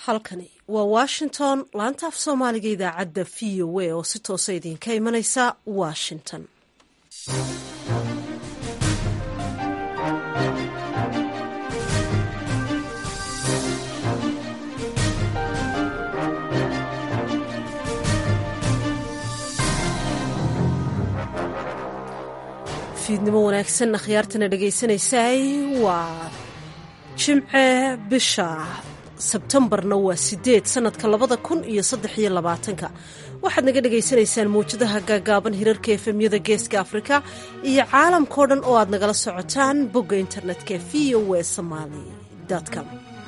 halkani waa washington laanta af soomaaliga idaacadda v o a oo si toosa idinka imanaysa washington fiidnimo wanaagsan akhyaartana dhegaysanaysaay waa jimce bisha sebtembarna waa sideed sanadka labada kun iyo saddex iyo labaatanka waxaad naga dhagaysanaysaan mawjadaha gaagaaban hirarka efemyada geeska afrika iyo caalamkao dhan oo aad nagala socotaan bogga internetka v o w somaali com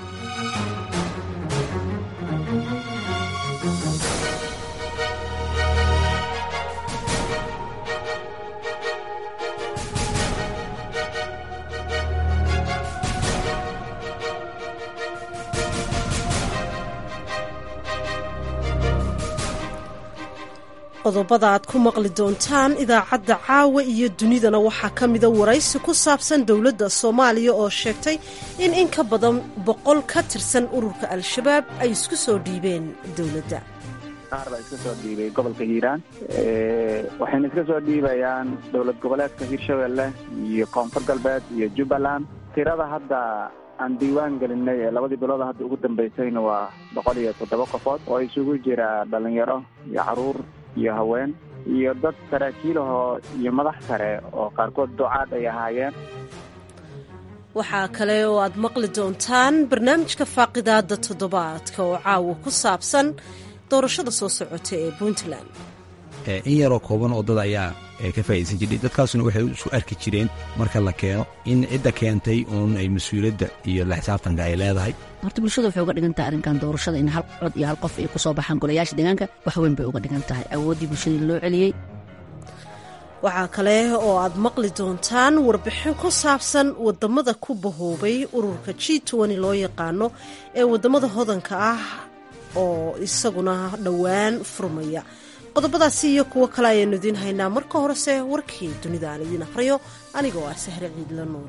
qodobada aad ku maqli doontaan idaacadda caawa iyo dunidana waxaa ka mida waraysi ku saabsan dowladda soomaaliya oo sheegtay in in ka badan boqol ka tirsan ururka al-shabaab ay isku soo dhiibeen dowladda qaar baa iska soo dhiibay gobolka hiiraan waxayna iska soo dhiibayaan dowlad goboleedka hiirshabelle iyo koonfur galbeed iyo jubbaland tirada hadda aan diiwaan gelinay ee labadii bilood hadda ugu dambaysayna waa boqol iyo toddoba qofood oo isugu jira dhalinyaro iyo caruur iyo haween iyo dad saraakiilahoo iyo madax sare oo qaarkood ducaad ay ahaayeen waxaa kale oo aad maqli doontaan barnaamijka faaqidaada toddobaadka oo caawa ku saabsan doorashada soo socota ee puntland in yaroo kooban oo dad ayaa ka faa'idaysan jiray dadkaasuna waxay isu arki jireen marka la keeno in cidda keentay uun ay mas-uuliyadda iyo la xisaabtanka ay leedahay horta bulshada waxay uga dhigan tahay arrinkan doorashada in hal cod iyo hal qof ay ku soo baxaan golayaasha deegaanka wax weyn bay uga dhigan tahay awooddii bulshadii loo celiyey waxaa kale oo aad maqli doontaan warbixin ku saabsan wadamada ku bahoobay ururka g toni loo yaqaano ee wadamada hodanka ah oo isaguna dhowaan furmaya qodobadaasi iyo kuwo kale ayaanu idiin haynaa marka horese warkii dunida aan idiin akhriyo anigoo ah sahre ciidla nuur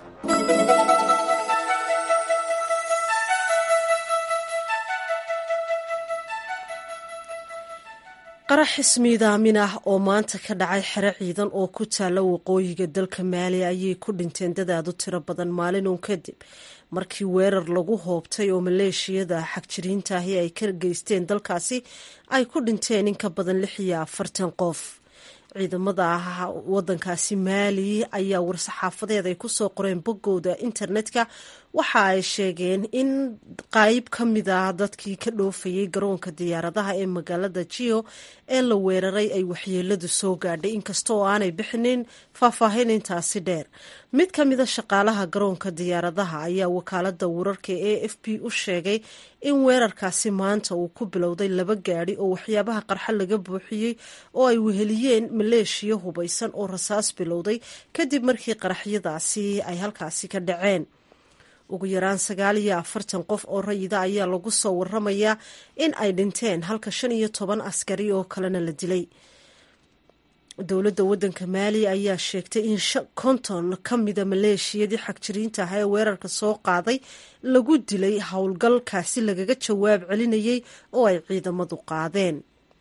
qarax ismiidaamin ah oo maanta ka dhacay xero ciidan oo ku taalla waqooyiga dalka maali ayay ku dhinteen dadaadu tiro badan maalin uun kadib markii weerar lagu hoobtay oo maleeshiyada xagjiriintaahi ay ka geysteen dalkaasi ay ku dhinteen in ka badan lix iyo afartan qof ciidamada wadankaasi maali ayaa war-saxaafadeed ay kusoo qoreen boggooda internetka waxa ay sheegeen in qayb ka mid ah dadkii ka dhoofayay garoonka diyaaradaha ee magaalada jio ee la weeraray ay waxyeeladu soo gaadhay inkasta oo aanay bixinin faahfaahin intaasi dheer mid ka mida shaqaalaha garoonka diyaaradaha ayaa wakaalada wararka e f b u sheegay in weerarkaasi maanta uu ku bilowday laba gaadhi oo waxyaabaha qarxa laga buuxiyey oo ay weheliyeen maleeshiya hubaysan oo rasaas bilowday kadib markii qaraxyadaasi ay halkaasi ka dhaceen ugu yaraan sagaal iyo afartan qof oo rayida ayaa lagu soo waramayaa in ay dhinteen halka shan iyo toban askari oo kalena la dilay dowladda waddanka maali ayaa sheegtay in konton ka mida maleeshiyadii xagjiriinta ah ee weerarka soo qaaday lagu dilay howlgalkaasi lagaga jawaab celinayay oo ay ciidamadu qaadeen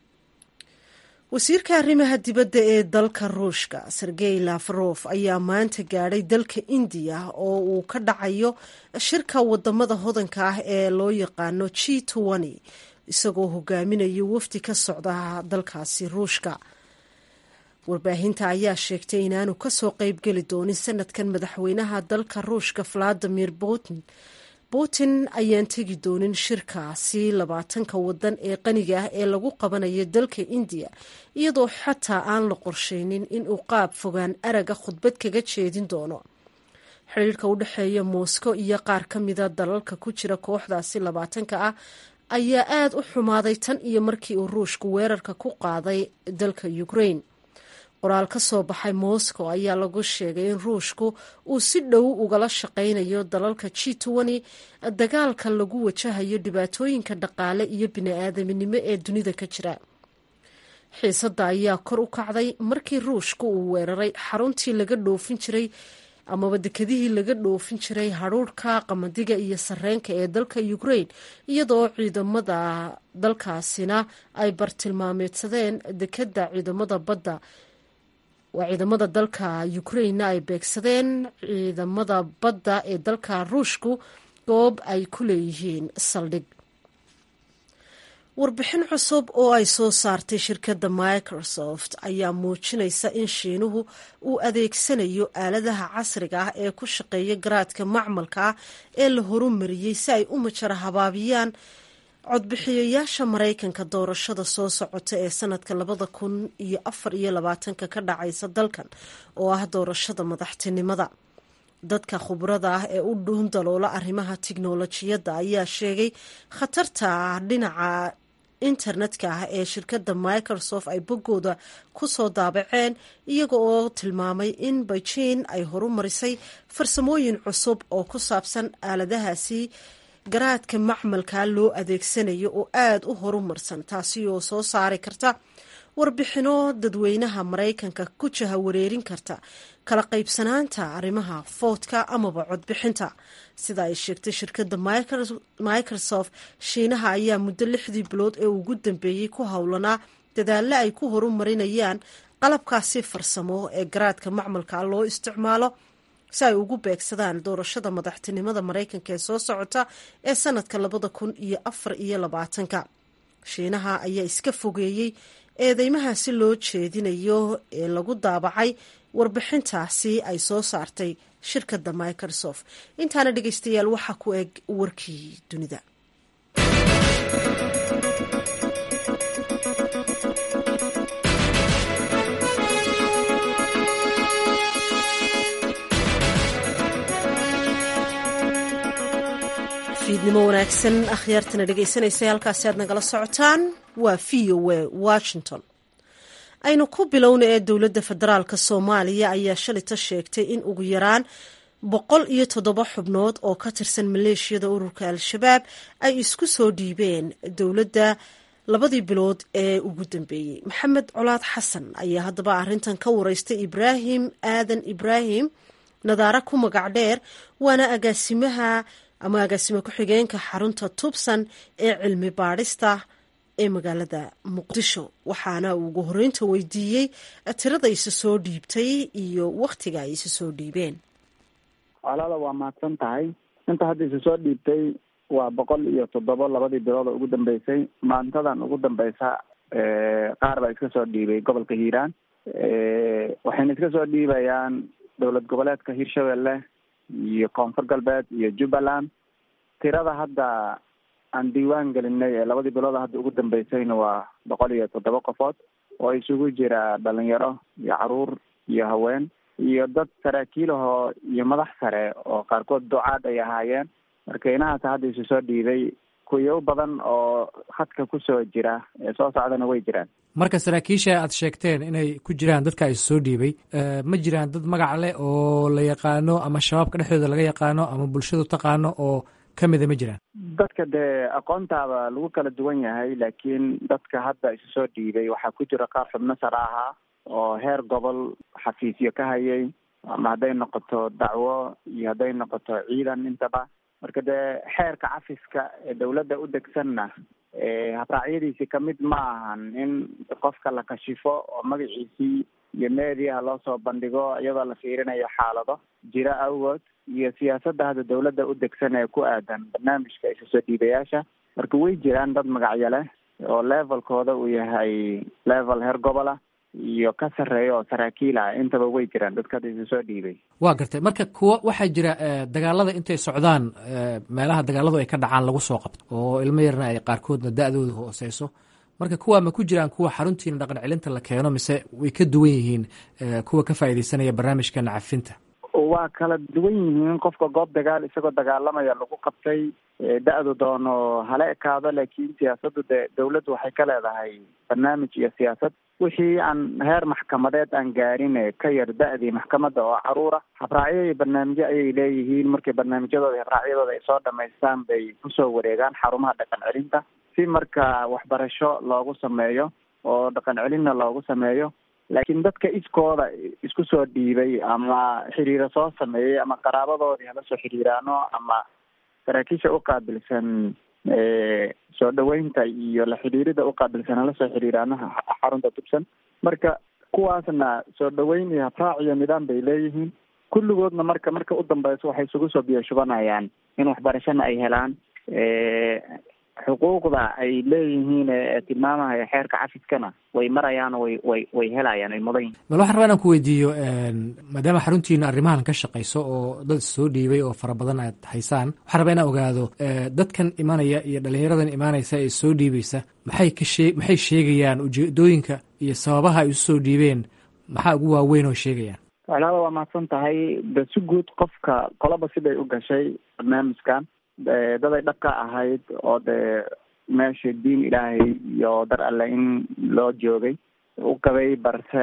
wasiirka arrimaha dibadda ee dalka ruushka sergey lafarof ayaa maanta gaadhay dalka indiya oo uu ka dhacayo shirka wadamada hodanka ah ee loo yaqaano g tony isagoo hogaaminayo wafdi ka socda dalkaasi ruushka warbaahinta ayaa sheegtay inaanu kasoo qeybgeli doonin sanadkan madaxweynaha dalka ruushka valadimir putin putin ayaan tegi doonin shirkaasi labaatanka wadan ee qaniga ah ee lagu qabanayo dalka indiya iyadoo xataa aan la qorsheynin inuu qaab fogaan araga khudbad kaga jeedin doono xiriirka u dhexeeya moscow iyo qaar ka mida dalalka ku jira kooxdaasi labaatanka ah ayaa aada u xumaaday tan iyo markii uu ruushku weerarka ku qaaday dalka ukraine qoraal ka soo baxay moscow ayaa lagu sheegay in ruushku uu si dhow ugala shaqaynayo dalalka g tony dagaalka lagu wajahayo dhibaatooyinka dhaqaale iyo bini-aadaminimo ee dunida ka jira xiisadda ayaa kor u kacday markii ruushku uu weeraray xaruntii laga dhoofin jiray amaba dekedihii laga dhoofin jiray hadhuurhka qamadiga iyo sareenka ee dalka ukraine iyadoo ciidamada dalkaasina ay bartilmaameedsadeen dekeda ciidamada badda waa ciidamada dalka ukrainena ay beegsadeen ciidamada badda ee dalka ruushku goob ay ku leeyihiin saldhig warbixin cusub oo ay soo saartay shirkadda microsoft ayaa muujinaysa in shiinuhu uu adeegsanayo aaladaha casriga ah ee ku shaqeeya garaadka macmalka ah ee la horumariyey si ay u majara habaabiyaan codbixiyayaasha maraykanka doorashada soo socota ee sanadka labada kun iyo afar iyo labaatanka ka dhacaysa dalkan oo ah doorashada madaxtinimada dadka khubrada ah ee u dhuun daloola arrimaha tiknolojiyadda ayaa sheegay khatarta dhinaca internetka ah ee shirkadda microsoft ay boggooda ku soo daabaceen iyaga oo tilmaamay in beijing ay horumarisay farsamooyin cusub oo ku saabsan aaladahaasi garaadka macmalka loo adeegsanayo oo aada u horumarsan taasi oo soo saari karta warbixino dadweynaha maraykanka ku jaha wareerin karta kala qaybsanaanta arrimaha foodka amaba codbixinta sida ay sheegtay shirkadda microsoft shiinaha ayaa muddo lixdii bilood ee ugu dambeeyey ku howlanaa dadaalo ay ku horumarinayaan qalabkaasi farsamo ee garaadka macmalka loo isticmaalo si ay ugu beegsadaan doorashada madaxtinimada maraykanka ee soo socota ee sanadka labada kun iyo afar iyo labaatanka shiinaha ayaa iska fogeeyey eedeymahaasi loo jeedinayo ee lagu daabacay warbixintaasi ay soo saartay shirkadda microsoft intaana dhegeystayaal waxaa ku eg warkii dunida fiidnimo wanaagsan akhyaartana dhegeysanaysa halkaasi aad nagala socotaan waa v o a washington aynu ku bilowna ee dowladda federaalka soomaaliya ayaa shalita sheegtay in ugu yaraan boqol iyo toddoba xubnood oo ka tirsan maleeshiyada ururka al-shabaab ay isku soo dhiibeen dowladda labadii bilood ee ugu dambeeyey maxamed colaad xasan ayaa haddaba arrintan ka wareystay ibraahim aadan ibraahim nadaare ku magac dheer waana agaasimaha ama agaasimo ku-xigeenka xarunta tubsan ee cilmi baadhista ee magaalada muqdisho waxaana uu ugu horeynta weydiiyey tirada isa soo dhiibtay iyo wakhtiga ay isa soo dhiibeen colaada waa mahadsan tahay inta hadda isa soo dhiibtay waa boqol iyo toddoba labadii bilood oo ugu dambeysay maantadan ugu dambeysa qaar baa iska soo dhiibay gobolka hiiraan waxayna iska soo dhiibayaan dowlad goboleedka hirshabelle iyo koonfur galbeed iyo jubbaland tirada hadda aan diiwaan gelinay ee labadii bilood hadda ugu dambeysayna waa boqol iyo toddoba qofood oo isugu jira dhalinyaro iyo caruur iyo haween iyo dad saraakiilahoo iyo madax sare oo qaarkood ducaad ay ahaayeen marka inahaas hadda isu soo dhiibay kuyo badan oo khadka kusoo jira ee soo socdana way jiraan marka saraakiisha aad sheegteen inay ku jiraan dadka is soo dhiibay ma jiraan dad magac leh oo la yaqaano ama shabaabka dhexdooda laga yaqaano ama bulshadu taqaano oo kamida ma jiraan dadka dee aqoontaaba lagu kala duwan yahay laakiin dadka hadda isu soo dhiibay waxaa ku jira qaar xubno sare ahaa oo heer gobol xafiisyo ka hayay ama hadday noqoto dacwo iyo hadday noqoto ciidan intaba marka dee xeerka cafiska ee dawladda u degsanna habraacyadiisi kamid ma ahan in qofka la kashifo oo magaciisii iyo meediaha loo soo bandhigo iyadoo la fiirinayo xaalado jira awgood iyo siyaasadda hadda dawladda u degsan ee ku aadan barnaamijka isa soo dhiibayaasha marka way jiraan dad magacyo leh oo levelkooda uu yahay level heer gobola iyo ka sarreeya oo saraakiil ah intaba way jiraan dadka hadda isa soo dhiibay waa gartay marka kuwa waxaa jira dagaalada intay socdaan meelaha dagaaladu ay ka dhacaan lagu soo qabto oo ilmo yarna ay qaarkoodna da-dooda hooseyso marka kuwa ma ku jiraan kuwa xaruntiina dhaqan celinta la keeno mise way ka duwan yihiin kuwa ka faaideysanaya barnaamijka nacafinta waa kala duwan yihiin qofka goob dagaal isagoo dagaalamaya lagu qabtay da-du doono hala ekaado laakiin siyaasaddu dee dawladdu waxay ka leedahay barnaamij iyo siyaasad wixii aan heer maxkamadeed aan gaarin ka yar da-dii maxkamadda oo caruura habraacyo iyo barnaamijyo ayay leeyihiin markay barnaamijyadooda habraacyadooda ay soo dhamaystaan bay kusoo wareegaan xarumaha dhaqan celinta si marka waxbarasho loogu sameeyo oo dhaqan celinna loogu sameeyo laakiin dadka iskooda isku soo dhiibay ama xiriiro soo sameeyey ama qaraabadoodii hala soo xiriiraano ama saraakiisha uqaabilsan soo dhaweynta iyo la xidhiirida uqaabilsan hala soo xiriiraano xarunta tubsan marka kuwaasna soo dhaweyn iyo habraac iyo nidaam bay leeyihiin kulligoodna marka marka u dambeyso waxay isugu soo biyo shubanayaan in waxbarashana ay helaan xuquuqda ay leeyihiin ee tilmaamahaya xeerka cafiskana way marayaan way way way helayaan ay mudan yihin bal waxaan rabaa inaan ku weydiiyo maadaama xaruntiina arrimahan ka shaqayso oo dad soo dhiibay oo fara badan aad haysaan waxaan rabaa inaan ogaado dadkan imanaya iyo dhalinyaradan imaanaysa ee soo dhiibaysa maxay ka shee maxay sheegayaan ujeedooyinka iyo sababaha ay isu soo dhiibeen maxaa ugu waaweyn oo sheegayaan walaaba waa mahadsan tahay de si guud qofka qolaba siday u gashay barnaamijkan daday dhaqka ahayd oo dee meesha diin ilaahay iyo dar alle in loo joogay u qabay balse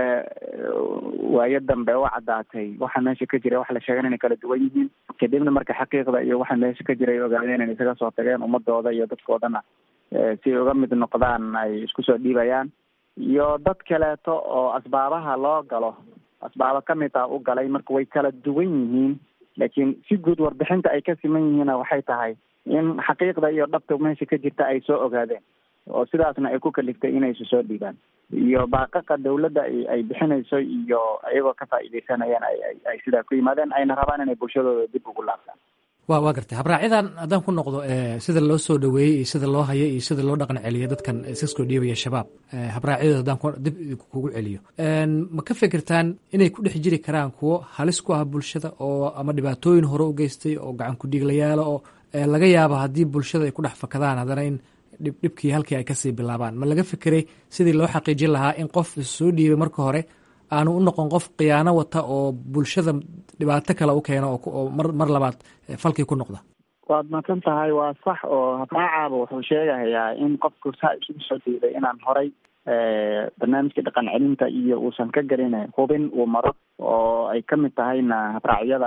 waayo dambe u caddaatay waxa meesha ka jiray waxa la sheegan inay kala duwan yihiin kadibna marka xaqiiqda iyo waxa meesha ka jiray ogaadeen inay isaga soo tageen ummadooda iyo dadkoodana si ay uga mid noqdaan ay isku soo dhiibayaan iyo dad kaleeto oo asbaabaha loo galo asbaabo kamid ah u galay marka way kala duwan yihiin laakiin si guud warbixinta ay ka siman yihiinna waxay tahay in xaqiiqda iyo dhabta meesha ka jirta ay soo ogaadeen oo sidaasna ay ku kaliftay inay isu soo dhiibaan iyo baaqaqa dawladda ay bixinayso iyo iyagoo ka faa'iidaysanayaan ay ay sidaa ku yimaadeen ayna rabaan inay bulshadooda dib ugu laabtaan wa waa gartay habraacyadan haddaan ku noqdo sida loo soo dhaweeyey iyo sida loo hayo iyo sida loo dhaqan celiyo dadkan iska soo dhiibaya shabaab habraacyadooda haddaan dib kugu celiyo ma ka fikirtaan inay ku dhex jiri karaan kuwo halis ku ah bulshada oo ama dhibaatooyin hore u geystay oo gacan ku dhiiglayaalo oo laga yaabo haddii bulshada ay ku dhex fakadaan haddana in dhib dhibkii halkii ay kasii bilaabaan ma laga fikiray sidii loo xaqiijin lahaa in qof soo dhiibay marka hore aanu u noqon qof khiyaano wata oo bulshada dhibaato kale u keeno oo mar mar labaad falkii ku noqda waad madsan tahay waa sax oo habraacaaba wuxuu sheegahayaa in qofku saa isugu soo dhiibay inaan horay barnaamijka dhaqan celinta iyo uusan ka gelin hubin uu maro oo ay kamid tahayna habraacyada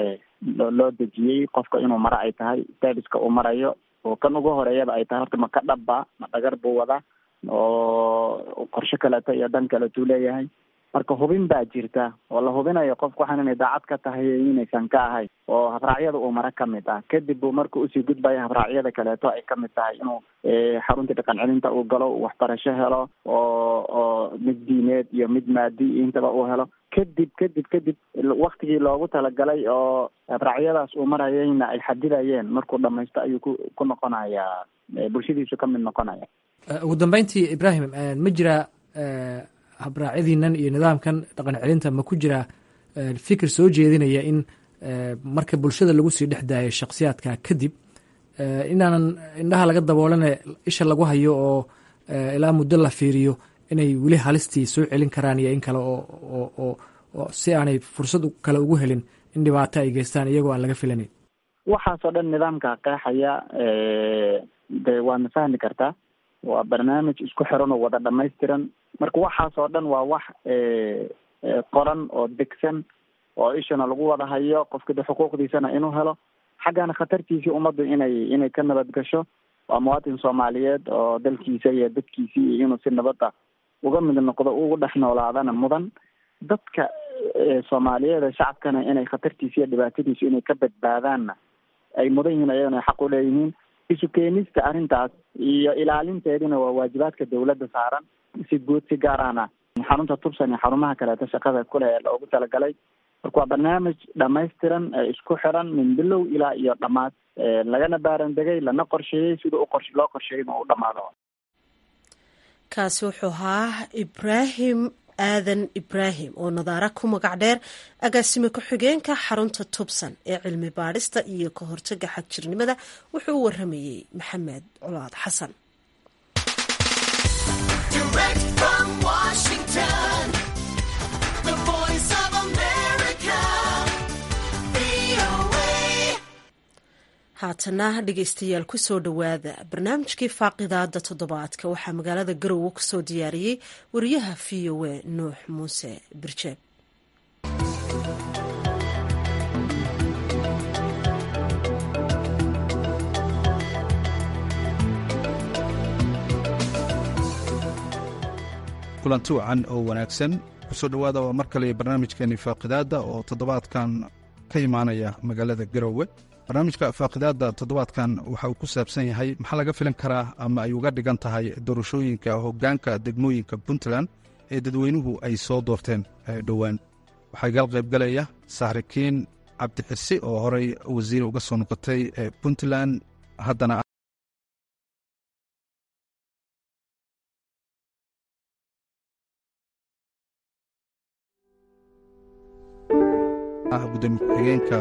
loo dejiyey qofka inuu maro ay tahay serviska uu marayo oo kan ugu horeeyaba ay tahay horta ma ka dhabba ma dhagar buu wadaa oo qorshe kaleeto iyo dan kaleetuu leeyahay marka hubin baa jirta oo la hubinayo qofku waxaan inay daacad ka tahay inaysan ka ahayn oo habraacyada uu mara kamid ah kadib buu marka usii gudbaya habraacyada kaleeto ay kamid tahay inuu xarunta dhaqan celinta uu galo uu waxbarasho helo oo oo mid diineed iyo mid maadi intaba uu helo kadib kadib kadib waktigii loogu talagalay oo habraacyadaas uu marayayna ay xadidayeen markuu dhamaysto ayuu ku ku noqonayaa bulshadiisu ka mid noqonaya ugu dambeyntii ibrahim ma jiraa habraacyadiinan iyo nidaamkan dhaqan celinta ma ku jiraa fikir soo jeedinaya in marka bulshada lagu sii dhex daayo shaksiyaadka kadib inaanan indhaha laga daboolane isha lagu hayo oo ilaa muddo la fiiriyo inay weli halistii soo celin karaan iyo in kale oo oo si aanay fursad kale ugu helin in dhibaato ay geystaan iyagoo aan laga filanayn waxaasoo dhan nidaamka qeexaya de waadna fahmi kartaa waa barnaamij isku xiran oo wada dhamaystiran marka waxaasoo dhan waa wax qoran oo degsan oo ishana lagu wada hayo qofka de xuquuqdiisana inuu helo xaggana khatartiisii ummaddu inay inay ka nabad gasho waa muwaatin soomaaliyeed oo dalkiisa iyo dadkiisii iyo inuu si nabada uga mid noqdo ugu dhex noolaadana mudan dadka soomaaliyeed ee shacabkana inay khatartiisa iyo dhibaatadiisu inay ka badbaadaanna ay mudan yihiin ayagana ay xaq u leeyihiin isu keenista arrintaas iyo ilaalinteedina waa waajibaadka dawladda saaran si guud si gaar ahna xarunta tubsan iyo xarumaha kaleeto shaqada kule ee loogu talagalay marka waa barnaamij dhamaystiran ee isku xiran min bilow ilaa iyo dhammaad lagana baarandegay lana qorsheeyey sida u qor loo qorsheeyay inuu u dhamaado kaasi wuxuu ahaa ibraahim aadan ibraahim oo nadaara ku magac dheer agaasime ku-xigeenka xarunta tubsan ee cilmi baadhista iyo ka hortaga xagjirnimada wuxuu u waramayey maxamed colaad xasan haatana dhegeystayaal kusoo dhowaada barnaamijkii faaqidaada toddobaadka waxaa magaalada garowe kusoo diyaariyey wariyaha v o a nuux muuse birjeeb kulanti wacan oo wanaagsan kusoo dhowaada waa mar kale barnaamijkeeni faaqidaadda oo toddobaadkan ka imaanaya magaalada garowe barnaamijka faaqidaadda toddobaadkan waxa uu ku saabsan yahay maxaa laga filan karaa ama ay uga dhigan tahay doorashooyinka hoggaanka degmooyinka puntland ee dadweynuhu ay soo doorteen dhowaan waxaa gal qaybgalaya saxrikiin cabdixirsi oo horey wasiir uga soo noqotay puntland haddana gudoomiye ku-xigeenka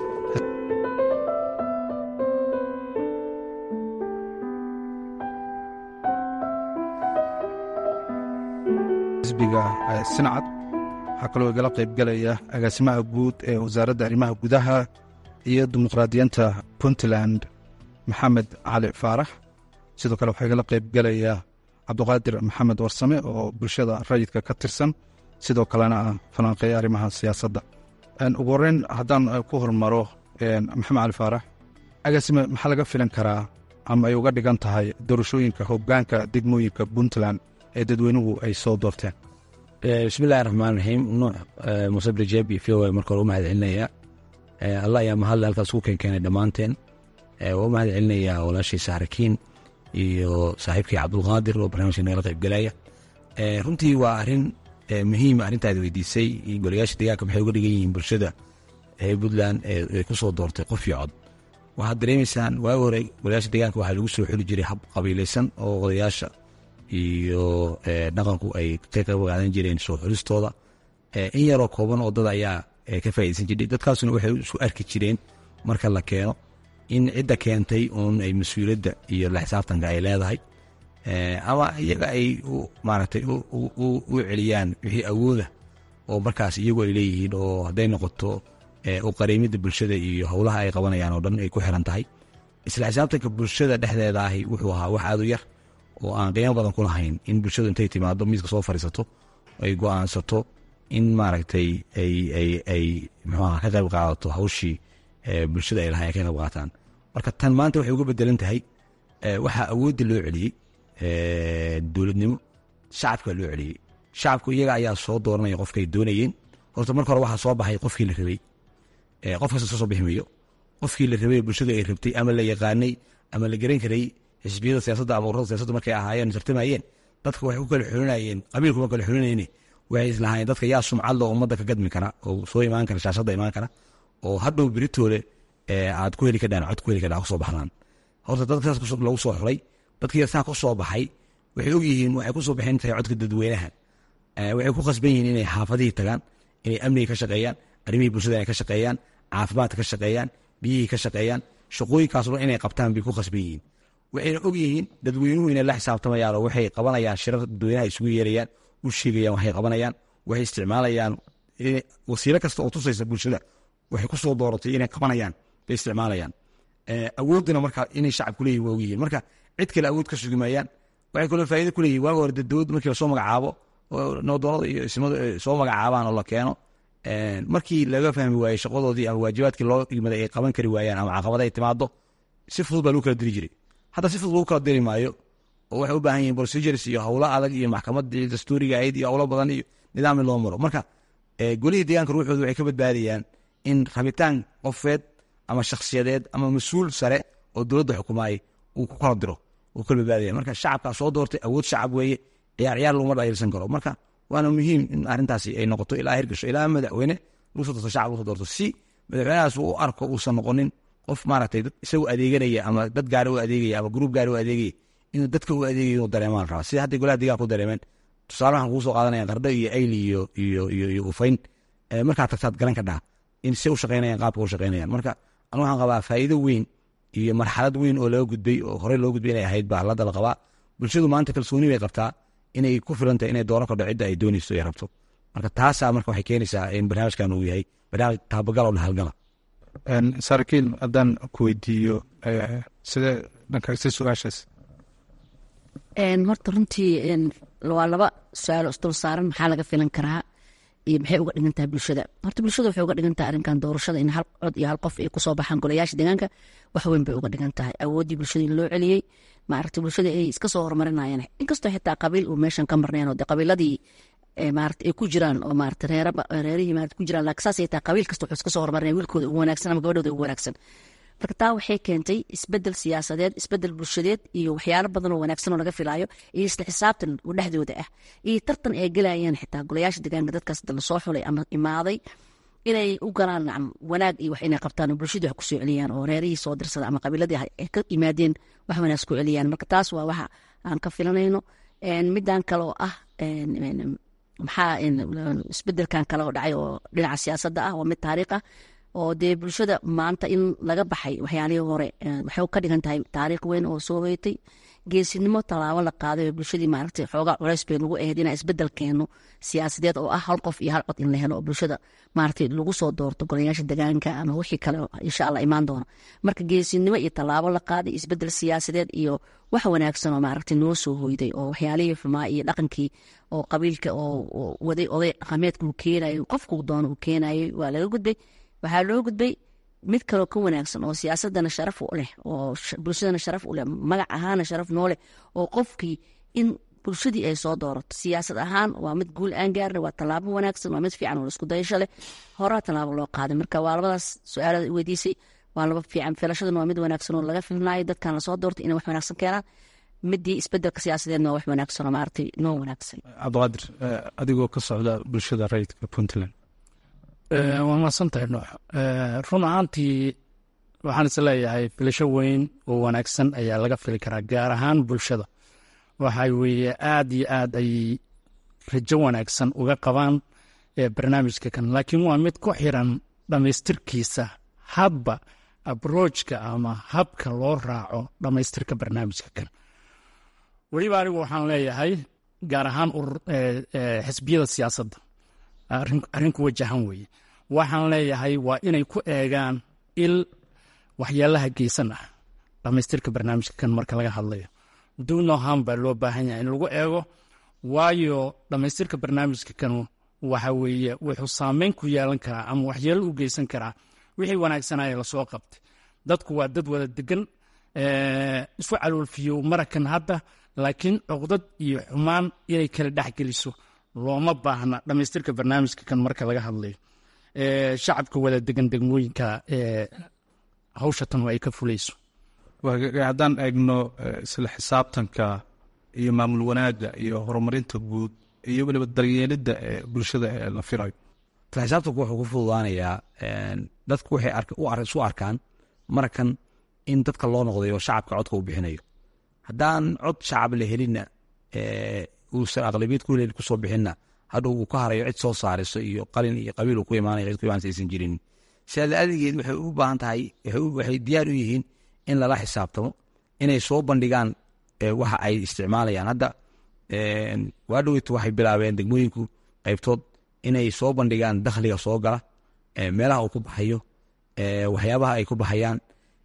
xisbiga sinacad waxaa kaloo igala qaybgalaya agaasimaha guud ee wasaaradda arrimaha gudaha iyo dimuqraadiyiinta puntland maxamed cali faarax sidoo kale waxaa igala qaybgalaya cabduqaadir maxamed warsame oo bulshada rayidka ka tirsan sidoo kalena ah falanqeeya arrimaha siyaasadda ugu horreyn haddaan ku hormaro maxamed cali faarax agaasime maxaa laga filan karaa ama ay uga dhigan tahay doorashooyinka hoggaanka degmooyinka puntland ee dadweynuhu ay soo doorteen bismillahi raxmaan raxiim nuux musabri jeeb iyo voa marka hore u mahad celinaya allah ayaa mahadle halkaas ku keenkeenay dhammaanteen waa u mahad celinayaa walaashii saxrakiin iyo saaxiibkii cabdulqaadir oo barnaamijka nagala qaybgalaya runtii waa arrin muhiim arrintaad weydiisay golayaasha deegaanka maxay uga dhigan yihiin bulshada puntland ee ku soo doortay qof iyo cod waxaad dareemaysaan waagi hore golayaasha deegaanka waxaa lagu soo xuli jiray hab qabiilaysan oo odayaasha iyo dhaqanku ay ka qayb qaadan jireen soo xulistooda in yaroo kooban oo dad ayaa ka faaideysan jiray dadkaasuna waxay isku arki jireen marka la keeno in cidda keentay uun ay mas-uuliyadda iyo la xisaabtanka ay leedahay ama iyaga ay maaragtay u celiyaan wixii awooda oo markaas iyagu ay leeyihiin oo hadday noqoto u qareemidda bulshada iyo howlaha ay qabanayaan oo dhan ay ku xiran tahay isla xisaabtanka bulshada dhexdeeda ahi wuxuu ahaa wax aad u yar oo aan qiimo badan ku lahayn in bulshadu intay timaado miiska soo fadhiisato ay go-aansato in maaragtay ay mxuaha ka qayb qaadato hawshii bulshada ay lahay ay ka qayb qaataan marka tan maanta waxay uga bedelan tahay waxaa awoodda loo celiyey dowladnimo shacabka loo celiyey shacabku iyaga ayaa soo dooranaya qofkay doonayeen horta marka hore waxaa soo baxay qofkii la rabay qof kasta soo soo bixmayo qofkii la rabay bulshadu ay rabtay ama la yaqaanay ama la garan karay xisbiyada siyaasadda ama ururada siyaasadda markay ahaayeen tartamayeen dadka waxay ku kala xulinayeen qabiilkuma kala xulinayne waxay islahaayeen dadka yaa sumcad loo ummadda ka gadmi kara oo soo imaan kara shaashadda imaan kara oo hadhow beritoole aad ku heli kadhaan cod ku heli kadhaan kusoo baxdaan horta dadkaas lagu soo xulay dadkii saa ku soo baxay waxay ogyihiin waxay ku soo baxeen tahay codka dadweynaha waxay ku khasban yihiin inay xaafadihii tagaan inay amniga ka shaqeeyaan arrimihii bulshada inay ka shaqeeyaan caafimaadka ka shaqeeyaan biyihii ka shaqeeyaan shaqooyinkaas dhan inay qabtaan bay ku khasban yihiin waxayna og yihiin dadweynuhu inay la xisaabtamayaan oo waxay qabanayaan shirar dadweynaha isugu yeerayaan u sheegayaan waxay qabanayaan waxay isticmaalayaan wasiilo kasta oo tusaysa bulshada waxay ku soo dooratay inay qabanayaan bay isticmaalayaan awooddina marka inay shacabku leeyihin waa ogyihiin marka cid kale awood ka sugi maayaan waxay kaloo faa'iido ku leeyihin waaga hore dowladda markii lasoo magacaabo oo noodoonada iyo ismadu soo magacaabaan oo la keeno markii laga fahmi waayey shaqadoodii ama waajibaadkii loo igmaday ay qaban kari waayaan ama caqabada ay timaado si fudud baa lagu kala diri jiray hadda si fudud lagu kala diri maayo oo waxay u baahan yihin procedures iyo howlo adag iyo maxkamadii dastuuriga ahayd iyo howlo badan iyo nidaam in loo maro marka golihii deegaanka ruuxooda waxay ka badbaadayaan in rabitaan qofeed ama shakhsiyadeed ama mas-uul sare oo dowladda xukumaayay uu ku kala diro uu kala badbaadaya marka shacabkaa soo doortay awood shacab weeye ciyaar ciyaar laguma dhayilsan karo marka waana muhiim in arrintaasi ay noqoto ilaa hirgasho ilaa madaxweyne lagu soo doorto shacab lagu soo doorto si madaxweynahaas uu u arko uusan noqonin qof maaragtay dad isagu adeeganaya ama dad gaari u adeegaya ama gruub gaari u adeegaya inuu dadka u adeegayo inuu dareemaan rabaa sida hadday golaha deegaanka ku dareemeen tusaale waxaan kugu soo qaadanaya qardho iyo ayli iyo iyo iyo iyo ufayn markaa tagtaad garan ka dhaha in se u shaqeynayaan qaabka u shaqeynayaan marka anu waxaan qabaa faa'iido weyn iyo marxalad weyn oo laga gudbay oo horey loo gudbay inay ahayd baa hadda la qabaa bulshadu maanta kalsooni bay qabtaa inay ku filan tahay inay dooran kordho cidda ay doonayso ay rabto marka taasaa marka waxay keenaysaa in barnaamijkan uu yahay barnaamij taabagal oo dhahalgala saraakiil haddaan ku weydiiyo sidee dhankagsi su-aashaas horta runtii waa laba su-aalo isdul saaran maxaa laga filan karaa iyo maxay uga dhigan tahay bulshada horta bulshada waxay uga dhigan tahay arrinkan doorashada in hal cod iyo hal qof ay kusoo baxaan golayaasha deegaanka wax weyn bay uga dhigan tahay awooddii bulshada in loo celiyey maaragtay bulshada ay iska soo horumarinayaan inkastoo xitaa qabiil uu meeshan ka marnayn oo de qabiiladii maarata ay ku jiraan oo maarata reerihii maarata ku jiraan laakiin saas ay tahay qabiil kasta wuxuu iska soo horumarinaya wiilkooda ugu wanaagsan ama gabadhooda ugu wanaagsan marka taa waxay keentay isbedel siyaasadeed isbedel bulshadeed iyo waxyaalo badan oo wanaagsan oo laga filaayo iyo isla xisaabtan oo dhexdooda ah iyo tartan ay gelayaan xitaa golayaasha deegaanka dadkaas lasoo xulay ama imaaday inay u galaan nacam wanaag iyo wax inay qabtaan oo bulshadii wax kusoo celiyaan oo reerihii soo dirsada ama qabiiladii ay ka yimaadeen wax wanaag ku celiyaan marka taas waa waxa aan ka filanayno midan kale oo ah maxaa isbedelkan kale oo dhacay oo dhinaca siyaasadda ah waa mid taariikh ah oo dee bulshada maanta in laga baxay waxyaalihii hore waxay ka dhigan tahay taariikh weyn oo soo weytay geesinimo tallaabo la qaaday oo bulshadii maaragtay xoogaa culays bay lagu ahayd inaa isbedel keeno siyaasadeed oo ah hal qof iyo hal cod in la helo oo bulshada maaragtay lagu soo doorto golayaasha degaanka ama wixii kale insha allah imaan doona marka geesinimo iyo tallaabo la qaaday isbedel siyaasadeed iyo wax wanaagsan oo maaragtay noo soo hoyday oo waxyaalihii xumaa iyo dhaqankii oo qabiilka oo waday oday dhaqameedka uu keenayo qofkuu doono uu keenayay waa laga gudbay waxaa loo gudbay mid kaloo ka wanaagsan oo siyaasadana sharaf u leh oo bulshadana sharaf u leh magac ahaana sharaf noo leh oo qofkii in bulshadii ay soo doorato siyaasad ahaan waa mid guul aan gaarna waa tallaabo wanaagsan waa mid fiican oo isku dayasho leh horaa tallaabo loo qaaday marka waa labadaas su-aalada weydiisay waa laba fiican filashadana waa mid wanaagsan oo laga filnaayo dadkan lasoo doortay inay wax wanaagsan keenaan midii isbedelka siyaasadeedna waa wax wanaagsan oo maaragtay noo wanaagsan cabdiqaadir adigoo ka socda bulshada rayidka puntland waa mahadsantahay noox run ahaantii waxaan is leeyahay filasho weyn oo wanaagsan ayaa laga fili karaa gaar ahaan bulshada waxa weeye aad iyo aad ay rajo wanaagsan uga qabaan barnaamijka kan laakiin waa mid ku xiran dhammaystirkiisa habba abroojka ama habka loo raaco dhammaystirka barnaamijka kan weliba anigu waxaan leeyahay gaar ahaan xisbiyada siyaasadda arrinku wajahan weeye waxaan leeyahay waa inay ku eegaan il waxyaalaha geysan ah dhammaystirka barnaamijka kan marka laga hadlayo dunoham baa loo baahan yahay in lagu eego waayo dhammaystirka barnaamijka kan waxa weeye wuxuu saameyn ku yeelan karaa ama waxyeelo u geysan karaa wixii wanaagsanaya lasoo qabtay dadku waa dad wada degan isu caloolfiyo marakan hadda laakiin cuqdad iyo xumaan inay kala dhexgeliso looma baahna dhammaystirka barnaamijka kan marka laga hadlayo shacabka wada degan degmooyinka hawshatan ay ka fulayso haddaan eegno isla xisaabtanka iyo maamul wanaagga iyo horumarinta guud iyo weliba daryeelidda ee bulshada ee la filayo isla xisaabtanku wuxuu ku fududaanayaa dadku waxay isu arkaan markan in dadka loo noqday oo shacabka codka uu bixinayo haddaan cod shacab la helinna uusan aqlabiyad ku helin kusoo bixinna hadhow uu ka harayo cid soo saariso iyo qalin iyo qabiil uu ku imaanayo cid ku imaanaysa aysan jirin sidaa la-adigeed waxay u baahan tahay waxay diyaar u yihiin in lala xisaabtamo inay soo bandhigaan waxa ay isticmaalayaan hadda waa dhoweytu waxay bilaabeen degmooyinku qaybtood inay soo bandhigaan dakhliga soo gala meelaha uu ku baxayo waxyaabaha ay ku baxayaan